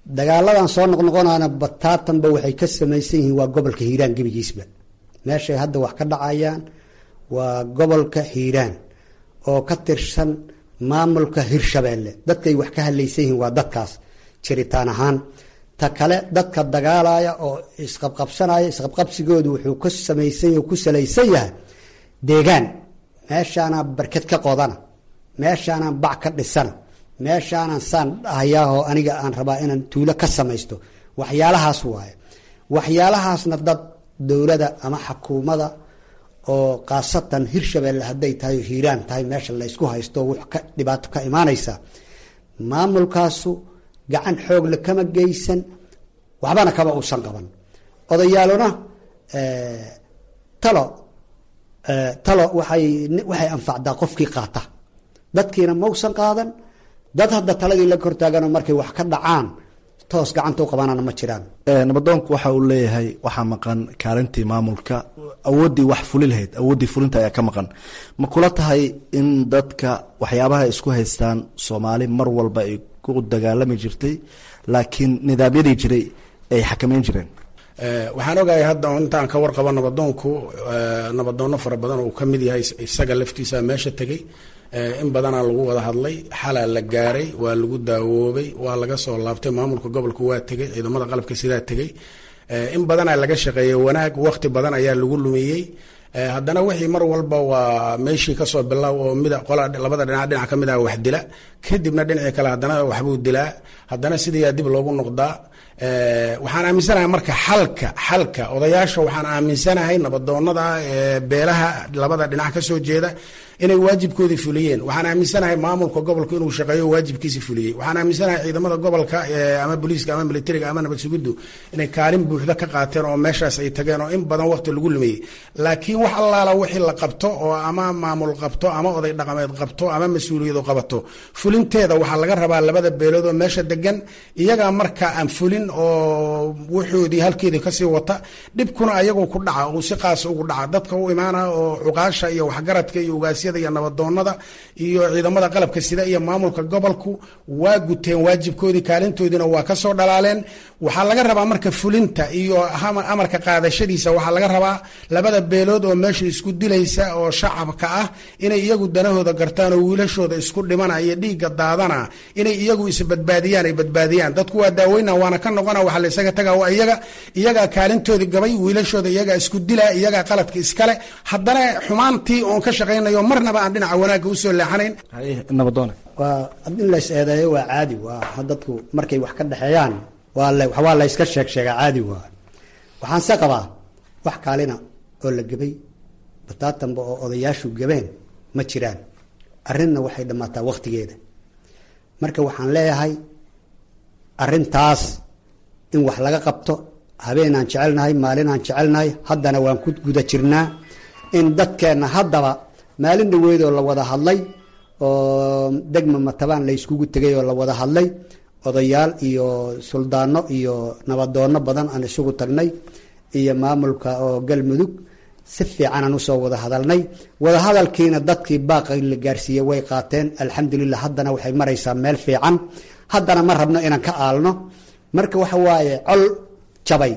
dagaaladan soo noqnoqonana bataatanba waxay ka samaysan yihiin waa gobolka hiiraan gebigiisba meeshay hadda wax ka dhacayaan waa gobolka hiiraan oo ka tirsan maamulka hirshabeelle dadkay wax ka hadlaysan yihiin waa dadkaas jiritaan ahaan ta kale dadka dagaalaya oo isqabqabsanaya isqabqabsigoodu wuxuu ka samaysan yahy ku salaysan yahay deegaan meeshaanaa barked ka qodana meeshaanaan bac ka dhisana meeshaanaan saan dhahayaahoo aniga aan rabaa inaan tuulo ka samaysto waxyaalahaas waaye waxyaalahaasna dad dowlada ama xakuumada oo khaasatan hirshabeelle hadday tahay oo hiiraan tahay meesha laysku haysto w ka dhibaato ka imaanaysa maamulkaasu gacan xoogle kama geysan waxbana kama uusan qaban odayaaluna talo talo waay waxay anfacdaa qofkii qaata dadkiina mausan qaadan dad hadda taladii la kortaaganoo markay wax ka dhacaan toos gacanta u qabanana ma jiraan nabadoonku waxa uu leeyahay waxaa maqan kaalintii maamulka awooddii wax fuli lahayd awooddii fulinta ayaa ka maqan ma kula tahay in dadka waxyaabaha isku haystaan soomaali mar walba ay ku dagaalami jirtay laakiin nidaamyadii jiray ay xakameyn jireen waxaan ogahay hadda intaan ka warqabo nabadoonku nabadoonno fara badan oo uu ka mid yahay isaga laftiisa meesha tegey in badanaa lagu wada hadlay xalaa la gaaray waa lagu daawoobay waa laga soo laabtay maamulka gobolka waa tegey ciidamada qalabka sidaa tegey in badanaa laga shaqeeyey wanaag waqti badan ayaa lagu lumiyey haddana wixii mar walba waa meeshii kasoo bilow oo mid qola labada dhinac dhinac ka mid ah wax dila kadibna dhinacii kale haddana waxbuu dilaa haddana sidayaa dib loogu noqdaa waxaan aaminsanahay marka xalka xalka odayaasha waxaan aaminsanahay nabadoonada beelaha labada dhinac ka soo jeeda inay waajibkoodii fuliyeen waxaan aaminsanahay maamulka gobolka inuu shaqeeyo waajibkiisi fuliyey waxaan aaminsanahay ciidamada gobolka ama booliiska ama militariga ama nabad sugiddu inay kaalin buuxda ka qaateen oo meeshaas ay tageen oo in badan waqti lagu lumeeyey laakiin wax allaala wixii la qabto oo ama maamul qabto ama oday dhaqameed qabto ama mas-uuliyadu qabato fulinteeda waxaa laga rabaa labada beelood oo meesha degan iyagaa marka aan fulin oo wuxoodii halkeedii kasii wata dhibkuna ayagoo ku dhaca uu si qaasa ugu dhaca dadka u imaana oo cuqaasha iyo waxgaradka iyo ugaasyada iyo nabadoonada iyo ciidamada qalabka sida iyo maamulka gobolku waa guteen waajibkoodii kaalintoodiina waa kasoo dhalaaleen waxaa laga rabaa marka fulinta iyo amarka qaadashadiisa waxaa laga rabaa labada beelood oo meesha isku dilaysa oo shacabka ah inay iyagu danahooda gartaan oo wiilashooda isku dhimana iyo dhiigga daadana inay iyagu isbadbaadiyaan ay badbaadiyaan dadku waa daaweyna waana ka noqona waxa la isaga taga waa iyaga iyagaa kaalintoodii gabay wiilashooda iyagaa isku dila iyagaa qaladka iskale haddana xumaantii oon ka shaqaynayo marnaba aan dhinaca wanaagga usoo leexanayn nabadoone waa in lays eedeeyo waa caadi waa dadku markay wax ka dhexeeyaan waa waa layska sheeg sheegaa caadi waa waxaanse qabaa wax kaalina oo la gebay bataatanba oo odayaashu gabeen ma jiraan arrinna waxay dhammaataa wakhtigeeda marka waxaan leeyahay arrintaas in wax laga qabto habeenaan jecelnahay maalinaan jecelnahay haddana waan ku guda jirnaa in dadkeenna haddaba maalin dhaweydoo la wada hadlay oo degma matabaan la yskugu tegay oo la wada hadlay odayaal iyo suldaano iyo nabadoonno badan aan isugu tagnay iyo maamulka oo galmudug si fiicanaan usoo wada hadalnay wada hadalkiina dadkii baaqi la gaarsiiyey way qaateen alxamdulilah haddana waxay maraysaa meel fiican haddana ma rabno inaan ka aalno marka waxa waaye col jabay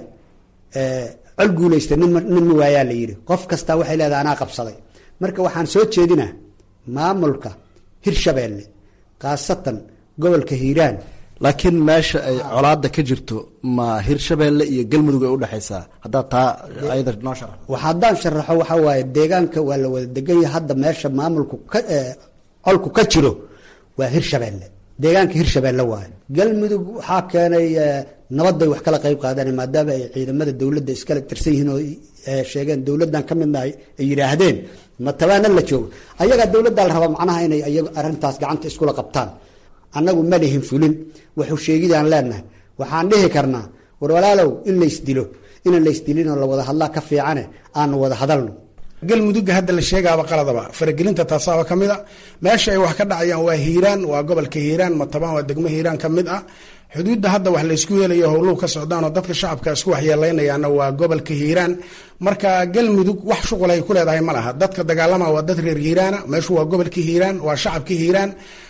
col guulaysta nin ma waayaa la yidhi qof kastaa waxay leedahay anaa qabsaday marka waxaan soo jeedinaa maamulka hirshabeelle khaasatan gobolka hiiraan laakiin meesha ay colaada ka jirto ma hirshabeelle iyo galmudug ay udhexaysaa haddaad taa ayada noo shara wax haddaan sharaxo waxaa waaye deegaanka waa la wada degan yahay hadda meesha maamulku ka colku ka jiro waa hirshabeelle deegaanka hirshabeelle waaye galmudug waxaa keenay nabadbay wax kala qayb qaadeen maadaama ay ciidamada dowladda iskala tirsan yihiin oo sheegeen dowladdan ka midnahay ay yidhaahdeen matabaana la joogo ayagaa dowladdaa la rabaa macnaha inay iyagu arrintaas gacanta iskula qabtaan annagu ma lihin fulin wuxuu sheegidaan leenahay waxaan dhihi karnaa war walaalow in laysdilo inaan laysdilinoo la wada hadlaa ka fiicane aanu wada hadalno galmudugga hadda la sheegaaba qaladaba faragelinta taasaaba ka mid a meesha ay wax ka dhacayaan waa hiiraan waa gobolka hiiraan matabaan waa degmo hiiraan ka mid ah xuduudda hadda wax laysku yeelayo howluhu ka socdaan oo dadka shacabka isku waxyeeleynayaana waa gobolka hiiraan marka galmudug wax shuqul ay ku leedahay ma laha dadka dagaalama waa dad reer hiiraana meeshu waa gobolka hiiraan waa shacabka hiiraan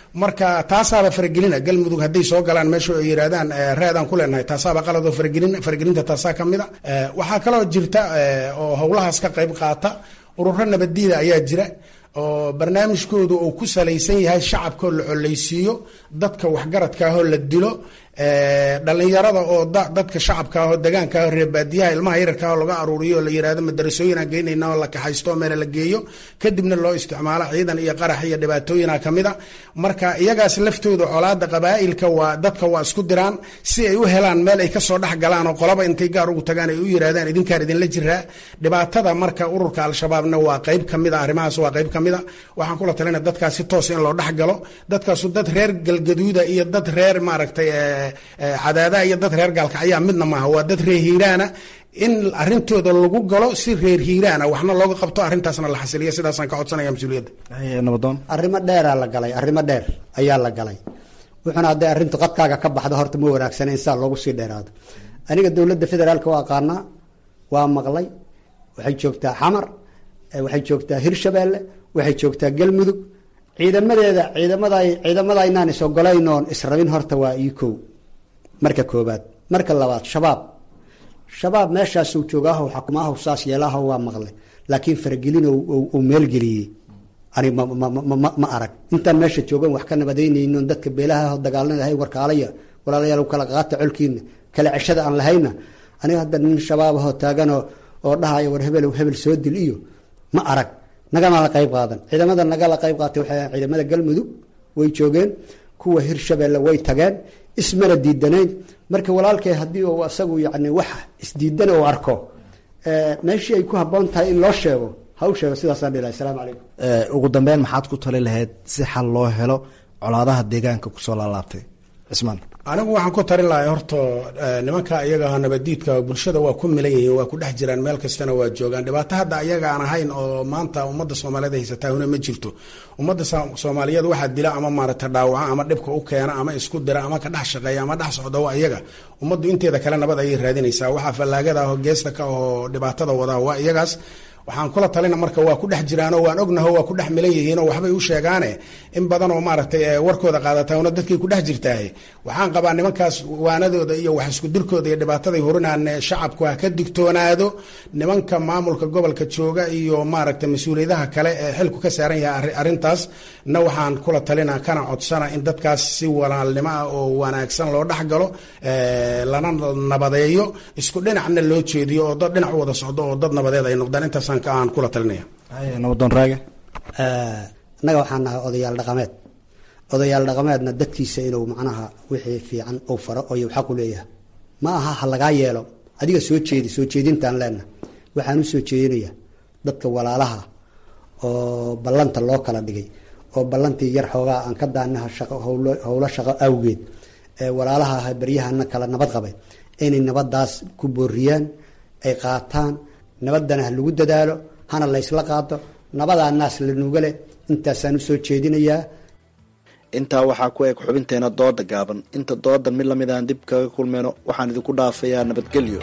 marka taasaaba faragelina galmudug hadday soo galaan meesha ay yidhahdaan reedaan ku leenahay taasaaba qaladoo faragelin faragelinta taasaa ka mid a waxaa kaloo jirta oo howlahaas ka qayb qaata ururo nabaddiida ayaa jira oo barnaamijkoodu uu ku salaysan yahay shacabkoo la coleysiiyo dadka waxgaradkaahoo la dilo dhalinyarada oo dadka shacabkaahoo degaankaahoo reebaadiyaha ilmaha yararkaahoo laga aruuriyo oo la yihahdo madarasooyinaan geynayna oo la kaxaysto oo meela la geeyo kadibna loo isticmaalo ciidan iyo qarax iyo dhibaatooyina kamid a marka iyagaas laftooda colaada qabaa'ilka waa dadka waa isku diraan si ay u helaan meel ay kasoo dhex galaan oo qolaba intay gaar ugu tagaan ay u yirahdaan idinkaan idinla jiraa dhibaatada marka ururka al-shabaabna waa qayb kamid a arrimahaas waa qayb kamid a waxaan kula talina dadkaas si toos in loo dhex galo dadkaasu dad reer galgaduuda iyo dad reer maaragtay cadaadaha iyo dad reer gaalkacyaa midna maaha waa dad reer hiiraana in arintooda lagu galo si reer hiiraana waxna looga qabto arrintaasna la xasiliya sidaasaan ka codsanaya mas-uuliyadda nabadoon arrimo dheeraa la galay arrimo dheer ayaa la galay wuxuuna hadday arrintu qadkaaga ka baxdo horta ma wanaagsana in saa loogu sii dheeraado aniga dowladda federaalka waa aqaanaa waa maqlay waxay joogtaa xamar waxay joogtaa hirshabeelle waxay joogtaa galmudug ciidamadeeda ciidamada ciidamada inaan is ogolayn oon israbin horta waa ii kow marka koobaad marka labaad shabaab shabaab meeshaasuu joogaaho xakumaahu saas yeelaaho waa maqle laakiin faragelin uu meelgeliyey ani ma arag intaan meesha joogan wax ka nabadaynaynon dadka beelaha dagaalanahay warkaalaya walaalayaal kala qaata colkiina kala ceshada aan lahayna aniga hadda nin shabaabahoo taaganoo oo dhahaya war hebel hebel soo dil iyo ma arag nagama la qayb qaadan ciidamada nagala qayb qaatay waxay ciidamada galmudug way joogeen kuwa hirshabeelle way tageen ismana diidanayn marka walaalkay haddii uu asagu yani wax isdiidan uu arko meeshii ay ku habboon tahay in loo sheego ha u sheego sidaasaan dhilahay asalaamu calaykum ugu dambeyn maxaad ku tali lahayd si xal loo helo colaadaha deegaanka kusoo laalaabtay cismaan anigu waxaan ku tarin lahay horta nimanka iyaga nabadiidka bulshada waa ku milan yihiin waa ku dhex jiraan meel kastana waa joogaan dhibaato hadda ayaga aan ahayn oo maanta ummadda soomaaliyeed haysataa huna ma jirto ummadda soomaaliyeed waxaa dila ama maarata dhaawaca ama dhibka u keena ama isku dira ama ka dhex shaqeeya ama dhex socda waa iyaga ummaddu inteeda kale nabad ayay raadinaysaa waxaa fallaagada ah oo geesta ka oo dhibaatada wadaa waa iyagaas waxaan kula talina marka waa ku dhex jiraanoo waan ognaho waa ku dhex milan yihiinoo waxbay u sheegaane in badan oo maaragtay warkooda qaadataana dadkay ku dhex jirtaahe waxaan qabaa nimankaas waanadooda iyo wax isku dirkooda iyo dhibaataday hurinaan shacabku ha ka digtoonaado nimanka maamulka gobolka jooga iyo maaragtay mas-uuliyadaha kale ee xilku ka saaran yahay arrintaas na waxaan kula talina kana codsana in dadkaas si walaalnimo ah oo wanaagsan loo dhex galo lana nabadeeyo isku dhinacna loo jeediyo oo dad dhinac u wada socdo oo dad nabadeed ay noqdaan intaas aan kula talinaya nabadoon raage annaga waxaan nahay odayaal dhaqameed odayaal dhaqameedna dadkiisa inuu macnaha wixii fiican uu faro oo xaq u leeyahay ma aha ha lagaa yeelo adiga soo jeedi soo jeedintaan leenaha waxaan u soo jeedinayaa dadka walaalaha oo ballanta loo kala dhigay oo ballantii yar xoogaa aan ka daanaha shaqo howlo shaqo awgeed ee walaalaha ah beryahana kala nabad qabay inay nabadaas ku booriyaan ay qaataan nabadana ha lagu dadaalo hana laysla qaado nabadaa naas la nuuga leh intaasaan usoo jeedinayaa intaa waxaa ku eg xubinteena dooda gaaban inta doodan mid lamid aan dib kaga kulmeyno waxaan idinku dhaafayaa nabadgelyo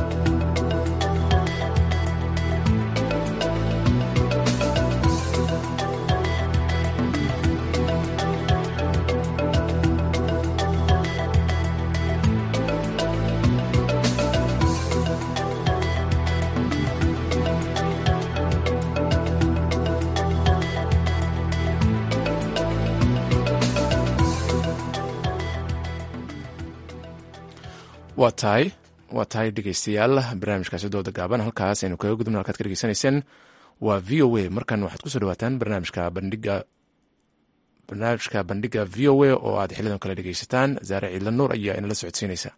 waa tahay waa tahay dhegeystayaal barnaamijkaasi dooda gaaban halkaas aynu kaga gudubna halkaad ka dhegeysanayseen waa v o a markan waxaad kusoo dhawaataan barnaamijka bandhiga barnaamijka bandhiga v o a oo aad xilidan kale dhegeysataan zaare ciidla nuur ayaa inala socodsiinaysa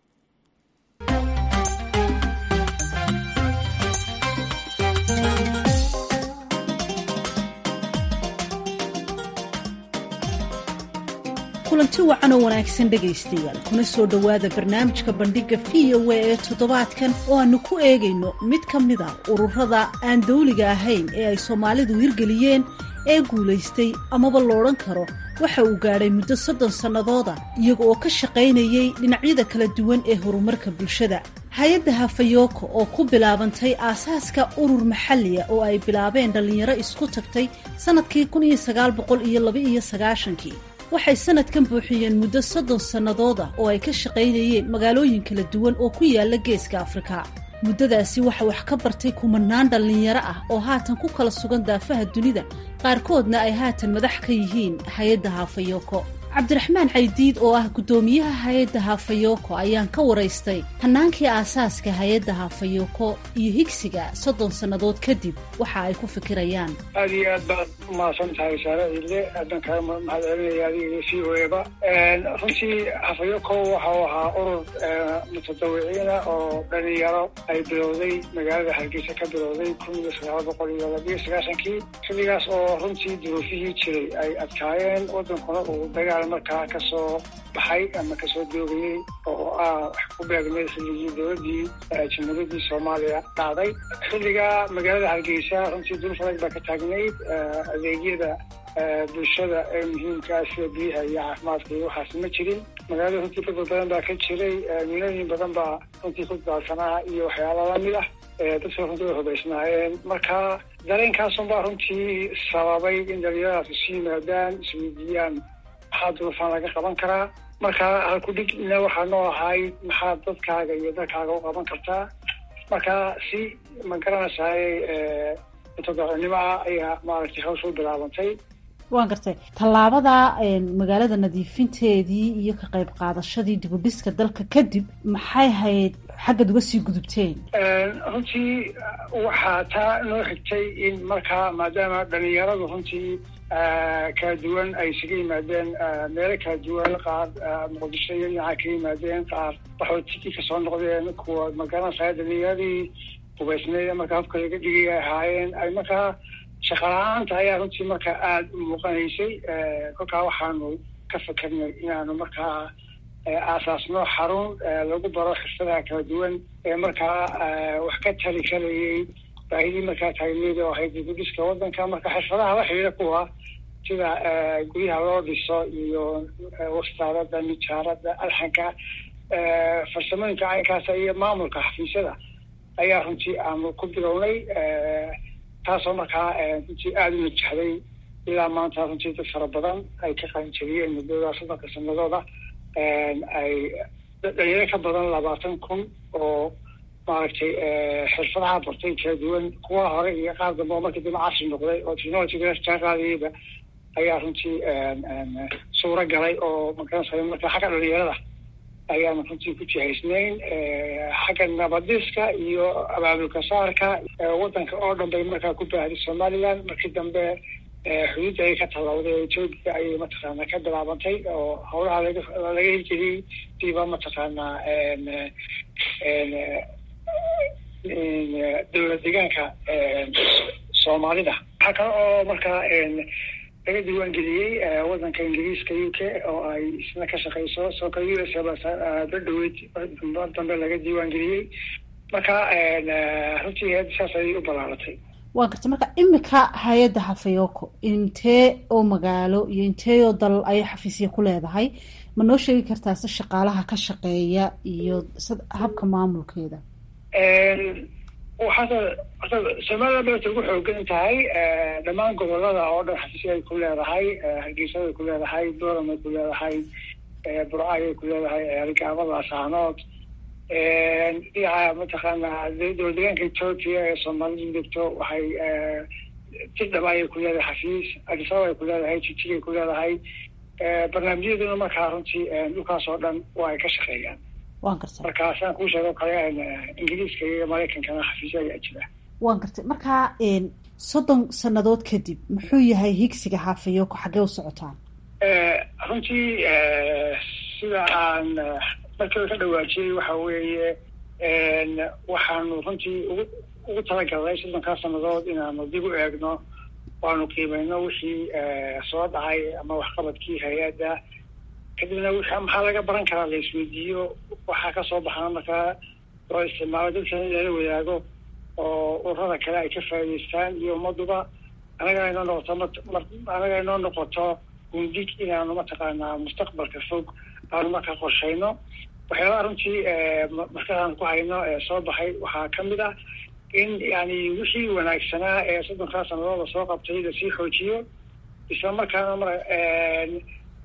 kulanti wacan oo wanaagsan dhegaystayaal kuna soo dhowaada barnaamijka bandhigga v o a ee toddobaadkan oo aanu ku eegayno mid ka mid a ururada aan dawliga ahayn ee ay soomaalidu hirgeliyeen ee guulaystay amaba loodhan karo waxa uu gaadhay muddo soddon sannadooda iyaga oo ka shaqaynayay dhinacyada kala duwan ee horumarka bulshada hay-adda hafayoko oo ku bilaabantay aasaaska urur maxalliya oo ay bilaabeen dhallinyaro isku tagtay sannadkii kun iyo sagaal boqol iyo laba iyo sagaashankii waxay sanadkan buuxiyeen muddo soddon sannadood ah oo ay ka shaqaynayeen magaalooyin kala duwan oo ku yaala geeska afrika muddadaasi waxa wax ka bartay kumanaan dhallinyaro ah oo haatan ku kala sugan daafaha dunida qaarkoodna ay haatan madax ka yihiin hay-adda haafayoko cabdiraxmaan caydiid oo ah guddoomiyaha hay-adda haafayoko ayaan ka waraystay hannaankii aasaaska hay-adda haafayoko iyo higsiga soddon sannadood kadib waxa ay ku fikirayaan aada iyo aad baad umahadsan tahay saare ciidle aadan kaga mahad celinaya adiga iyo c o eba runtii hafayoko waxa uu ahaa urur mutadawiciina oo dhalinyaro ay bilowday magaalada hargeysa ka bilowday kun iyo sagaal boqol iyo labiyo sagaashankii xilligaas oo runtii duruufihii jiray ay adkaayeen wadankuna uu dagaal markaa kasoo baxay ama kasoo doogayey oo ah wax ku beegmay xilligii dowladii jamhuuriyadii soomaaliya dhacday xilliga magaalada hargeysa runtii duruuf adag baa ka taagnayd adeegyada bulshada ee muhiimkaa sida biyaha iyo caafimaadka iyo waxaas ma jirin magaalada runtii dad badan baa ka jiray milooyin badan baa runtii ku daadsanaa iyo waxyaala lamid ah dadka runtii way hubaysnaayeen marka dareenkaasun baa runtii sababay in dhalinyaradaas isu yimaadaan isweydiiyaan maxaa duruufaan laga qaban karaa marka halkudhigna waxaa noo ahay maxaa dadkaaga iyo dalkaaga u qaban kartaa marka si ma garanaysaay mutadacinimo ah ayaa maaragtay hawsha u bilaabantay waan gartay tallaabada magaalada nadiifinteedii iyo ka qayb qaadashadii dibudhiska dalka kadib maxay hayd xaggaad uga sii gudubteen runtii waxaa taa noo xigtay in markaa maadaama dhalinyaradu runtii kala duwan ay isaga yimaadeen meelo kala duwan qaar muqdisho iyo dhinaca ka yimaadeen qaar waxootiki kasoo noqdeen kuwa magaranaysaa dhalinyaradii hubaysneed markaa hubka laga dhigay ay ahaayeen ay markaa shaqala-aanta ayaa runtii markaa aada u muuqanaysay kolkaa waxaanu ka fakernay inaanu markaa aasaasno xarun lagu baro xirfadaha kala duwan ee markaa wax ka tali karayay baahidii markaa taagneed oo ahayd dibudhiska wadanka marka xirfadaha la xidhiira kuwa sida guryaha loo dhiso iyo wastaarada nijaarada alxanka farsamooyinka caynkaasa iyo maamulka xafiisyada ayaa runtii aanu ku bilownay taasoo markaa runtii aada u najaxday ilaa maanta runtii dad fara badan ay ka qaanjariyeen muddada soddonka sanadooda ay dhalinyaro ka badan labaatan kun oo maaragtay xirfadaha bartay kala duwan kuwa hore iyo qaar dambe oo markii dambe casri noqday oo technologyga jaan qaadayeyba ayaa runtii suuro galay oo magaranaysa marka xagga dhalinyarada ayaanu runtii ku jihaysnayn xagga nabadiska iyo abaabulka saarka wadanka oo dhan bay markaa ku baahday somaliland markii dambe xuduudda ay ka tallawday oo etoobiya ayay mataqaanaa ka bilaabantay oo howlaha laga laga hirgeliyey diiba mataqaanaa dowlad deegaanka soomaalida waxaa kale oo markaa laga diiwaangeliyey wadanka ingiriiska u k oo ay isna ka shaqeyso soo kale u s badhaweyd mar dambe laga diiwaangeliyey marka runtii had saas ayay u balaaratay waan gartay marka imika hay-adda hafayoko intee oo magaalo iyo intee oo dal ayay xafiisya ku leedahay ma noo sheegi kartaa si shaqaalaha ka shaqeeya iyo habka maamulkeeda waxaata horta somaliland bay ugu xoogan tahay dhammaan gobolada oo dhan xafiisya ay ku leedahay hargeysada ay ku leedahay doram ay ku leedahay burcay ay ku leedahay rigaamada asaanood dhinaca mataqaanaa dowlad deegaanka ethoopia ee soomaalidu degto waxay tidhaba ayay ku leedahay xafiis adisababa ay ku leedahay jijig ay ku leedahay barnaamijyaduna markaa runtii dhulkaas oo dhan waa ay ka shaqeeyaan waan gartay marka saan kuu sheego kale ingiriiska iyo maraykankana xafiisya ayaa jira waan gartay marka soddon sannadood kadib muxuu yahay higsiga xaafayoko xaggee u socotaan runtii sida aan markii ka dhawaajiyey waxa weeye waxaanu runtii ugu ugu talagalnay soddonkaa sannadood inaanu dib u eegno waanu qiimeyno wixii soo dhacay ama waxqabadkii hay-adda kadibna w maxaa laga baran karaa la isweydiiyo waxaa kasoo baxana markaa loo isticmaalo dadka in lala wadaago oo ururada kale ay ka faa'idaystaan iyo ummaduba anaga inoo noqoto anaga inoo noqoto gundig inaanu mataqaanaa mustaqbalka fog aanu markaa qorshayno waxyaabaha runtii markaaan ku hayno ee soo baxay waxaa kamid ah in yani wixii wanaagsanaa ee soddonkaa sanadooda soo qabtay lasii xoojiyo isla markaana mar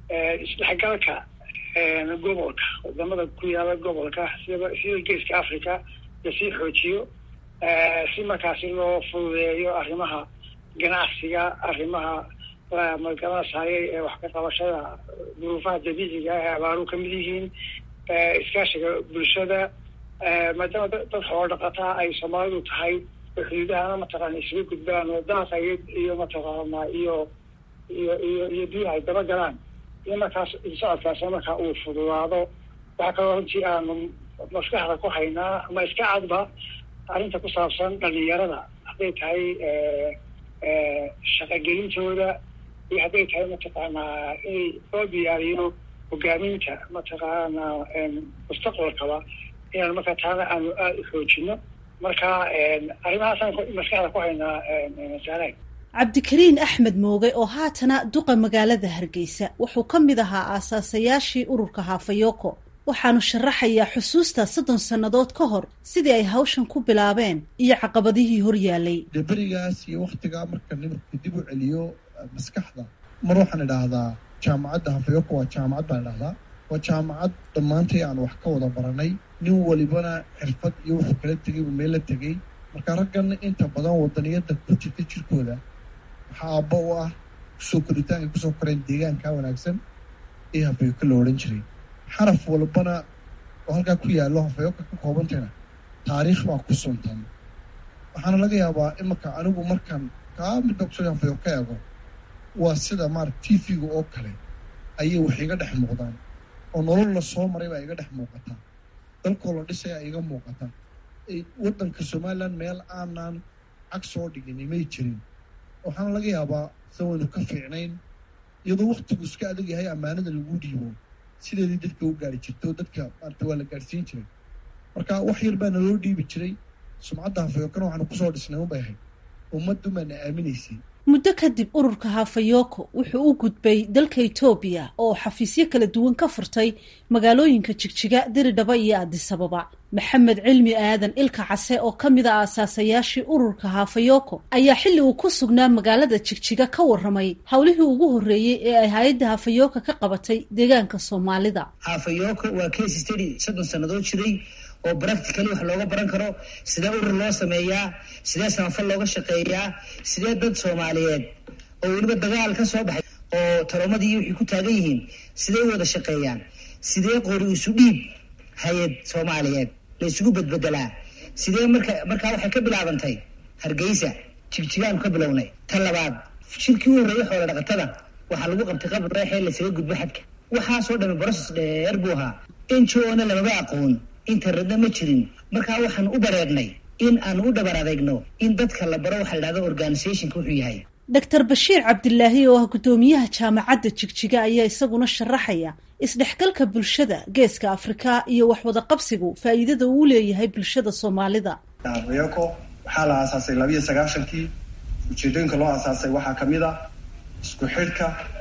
isdhexgalka gobolka wadamada ku yaala gobolka sida sida geeska africa lasii xoojiyo si markaasi loo fududeeyo arrimaha ganacsiga arrimaha magaranasayay ee wax ka qabashada duruufaha dabiiciga ee abaaru kamid yihiin iskaashiga bulshada maadaama dad xoolo dhaqataa ay soomaalidu tahay xuduudahana mataqaana isugu gudbaan oo daaqa iyo iyo mataqaana iyo iyo iyo iyo biyaha ay daba galaan iyo markaas socodkaas markaa uu fududaado waxaa kaloo runtii aanu maskaxda ku haynaa ama iska cadba arrinta ku saabsan dhalinyarada hadday tahay shaqagelintooda iyo hadday tahay mataqaanaa in loo diyaariyo hogaaminta mataqaana mustaqbalkaba inaan markaa taana aanu aada u xoojino marka arrimahaasaan maskaxda ku haynaa saalaag cabdikariin axmed mooge oo haatana duqa magaalada hargeysa wuxuu ka mid ahaa aasaasayaashii ururka haafayoko waxaanu sharaxayaa xusuusta soddon sannadood ka hor sidii ay hawshan ku bilaabeen iyo caqabadihii hor yaalay dee berigaas iyo wakhtigaa marka nimarku dib u celiyo maskaxda mar waxaan idhaahdaa jaamacadda hafayoko waa jaamacad baan idhahdaa waa jaamacad dhammaantay aan wax ka wada baranay nin walibana xirfad iyo wuxuu kala tegay uu meel la tegey marka raggan inta badan wadaniyadda ku jirta jirkooda waxaa aabba u ah kusoo koritaanka kusoo koreen deegaanka wanaagsan ee hafayoko la odhan jiray xaraf walbana oo halkaa ku yaallo hafayoko ka koobantayna taariikh baa ku suntan waxaana laga yaabaa imanka anigu markaan kaa midba kusoo hafayoko eego waa sida maarata t v-ga oo kale ayay wax iga dhex muuqdaan oo nolol la soo maray baa iga dhex muuqataa dalkoo la dhisaya iga muuqata waddanka somalilan meel aanan cag soo dhigin may jirin waxaana laga yaabaa sa waynu ka fiicnayn iyadoo waktigu iska adag yahay ammaanada lagu dhiibo sideedii dadka u gaari jirto dadka maarata waa la gaadhsiin jiray marka wax yar baana loo dhiibi jiray sumcadda hafayokana waxaanu kusoo dhisnay unbay ahayd ummaddu baana aaminaysay muddo kadib ururka hafayoko wuxuu u gudbay dalka etoobiya oo xafiisyo kala duwan ka furtay magaalooyinka jigjiga diridhaba iyo adisababa maxamed cilmi aadan ilka case oo ka mid a aasaasayaashii ururka hafayoko ayaa xilli uu ku sugnaa magaalada jigjiga ka warramay howlihii ugu horreeyey ee ay hay-adda hafayoka ka qabatay deegaanka soomaalida hafayoko waa case study soddon sannadood jiray oo practically wax looga baran karo sidee urur loo sameeyaa sidee samafal looga shaqeeyaa sidee dad soomaaliyeed oo weliba dagaal ka soo baxay oo talomadii wixii ku taagan yihiin sidee u wada shaqeeyaan sidee qori isu dhiib hay-ad soomaaliyeed la isugu bedbedelaa sidee marka markaa waxay ka bilaabantay hargeysa jigjigaanu ka bilownay ta labaad shirkii u horreeyay xoola dhaqatada waxaa lagu qabtay qabr reexee lasaga gudbo xadka waxaasoo dhami broses dheer buu ahaa injoona lamaba aqoon internetna ma jirin markaa waxaan u bareernay in aan u dhabar adeegno in dadka la baro waxa la dhahda organizationka wuxuu yahay doctor bashiir cabdilaahi oo ah guddoomiyaha jaamacadda jigjiga ayaa isaguna sharaxaya isdhexgalka bulshada geeska afrika iyo waxwada qabsigu faa'iidada uu leeyahay bulshada soomaalida hafayoko waxaa la aasaasay labiiyo sagaashankii ujeedooyinka loo aasaasay waxaa kamid a isku xidhka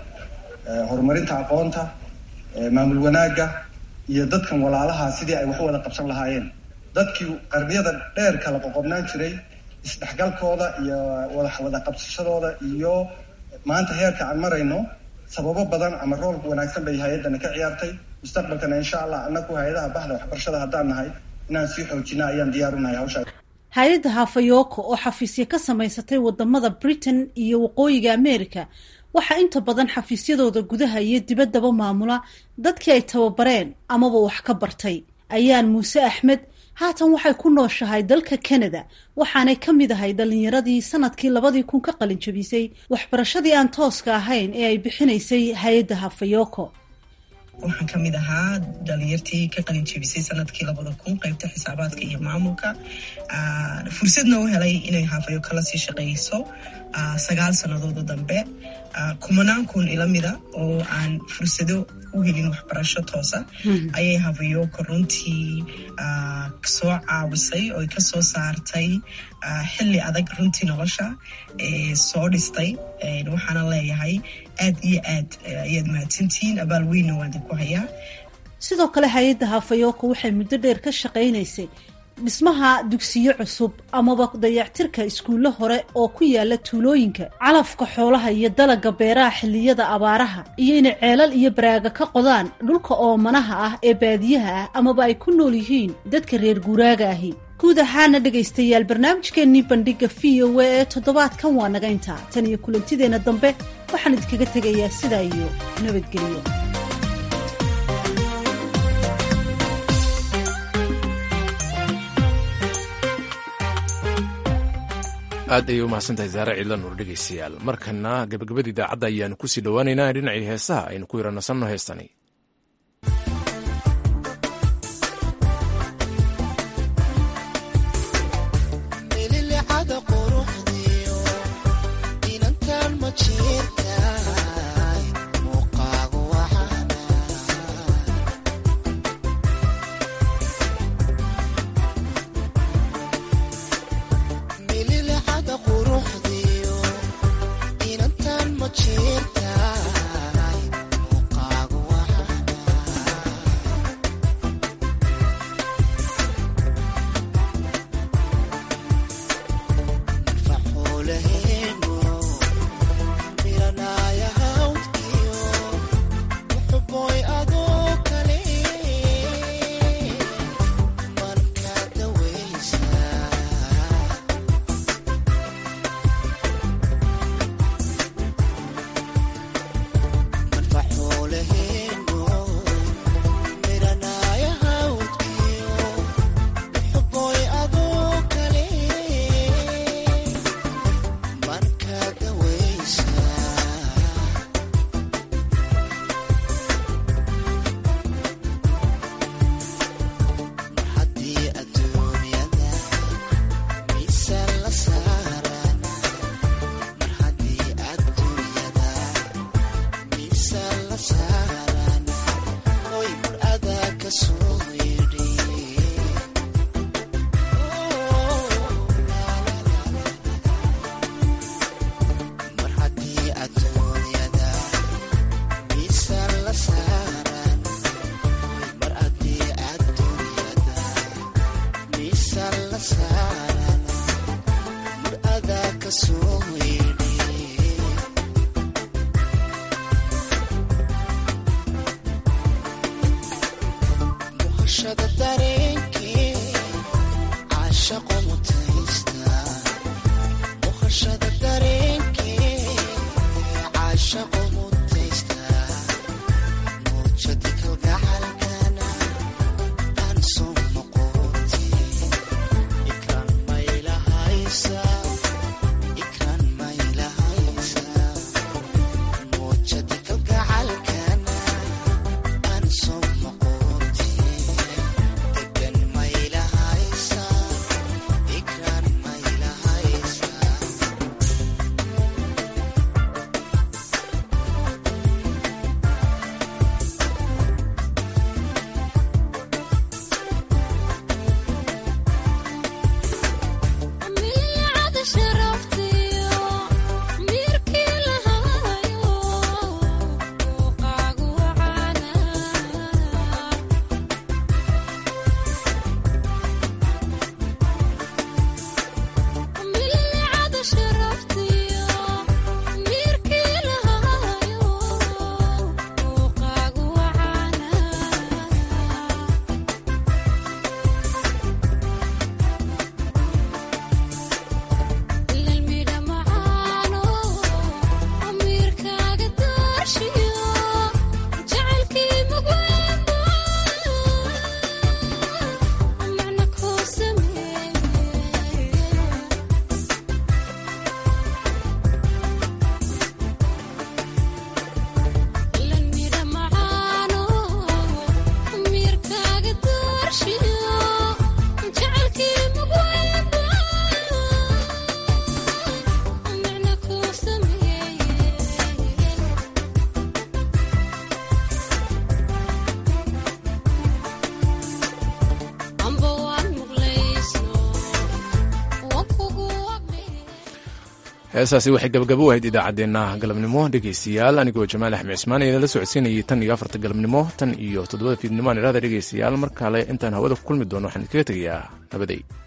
horumarinta aqoonta maamul wanaagga iyo dadkan walaalaha sidii ay wax wada qabsan lahaayeen dadkii qarniyada dheer kala qoqobnaan jiray isdhexgalkooda iyo wada qabsashadooda iyo maanta heerka aan marayno sababo badan ama rool wanaagsan bay hay-addana ka ciyaartay mustaqbalkana insha allah anaku hay-adaha baxda waxbarashada haddaan nahay inaan sii xoojina ayaan diyaar u nahay hawshaa hay-adda hafayoko oo xafiisyo ka samaysatay wadamada britain iyo waqooyiga america waxaa inta badan xafiisyadooda gudaha iyo dibaddaba maamula dadkii ay tababareen amaba wax ka bartay ayaan muuse axmed haatan waxay ku nooshahay dalka canada waxaanay ka mid ahay dhalinyaradii sanadkii labadii kun ka qalin jabisay waxbarashadii aan tooska ahayn ee ay bixinaysay hay-adda hafayoko waxaan ka mid ahaa dhalinyartii ka qalin jebisay sanadkii labada kun qaybta xisaabaadka iyo maamulka fursadna u helay inay hafayoko la sii shaqeyso sagaal sannadood oo dambe kumanaan kun ila mida oo aan fursado u helin waxbarasho toosa ayay hafayoko runtii soo caawisay oo kasoo saartay xilli adag runtii nolosha soo dhistay waxaana leeyahay aad iyo aad ayaad mahadsantihiin abaal weynna waan idinku hayaa sidoo kale hay-adda hafayoko waxay muddo dheer ka shaqaynaysay dhismaha dugsiyo cusub amaba dayactirka iskuullo hore oo ku yaala tuulooyinka calafka xoolaha iyo dalagga beeraha xilliyada abaaraha iyo inay ceelal iyo baraaga ka qodaan dhulka oomanaha ah ee baadiyaha ah amaba ay ku nool yihiin dadka reer guuraaga ahi guud ahaana dhegaystayaal barnaamijkeennii bandhigga v o a ee toddobaadkan waa naga intaa tan iyo kulantideenna dambe waxaan idinkaga tegayaa sidaa iyo nabadgelyo aad ayay u mahadsantahay saare ciidla nuur dhegaystayaal markana gabagabada idaacadda ayaanu kusii dhowaaneynaa dhinacii heesaha aynu ku yaranasanno heestani Thank heesaasi waxay gabagabo u ahayd idaacaddeenna galabnimo dhegaystayaal anigoo jamaal axmed cismaan ee la socodsiinayay tan iyo afarta galabnimo tan iyo toddobada fiidnimo aan idhahda dhegaystayaal mar kale intaan hawada ku kulmi doono waxaan idinkaga tegayaa nabaday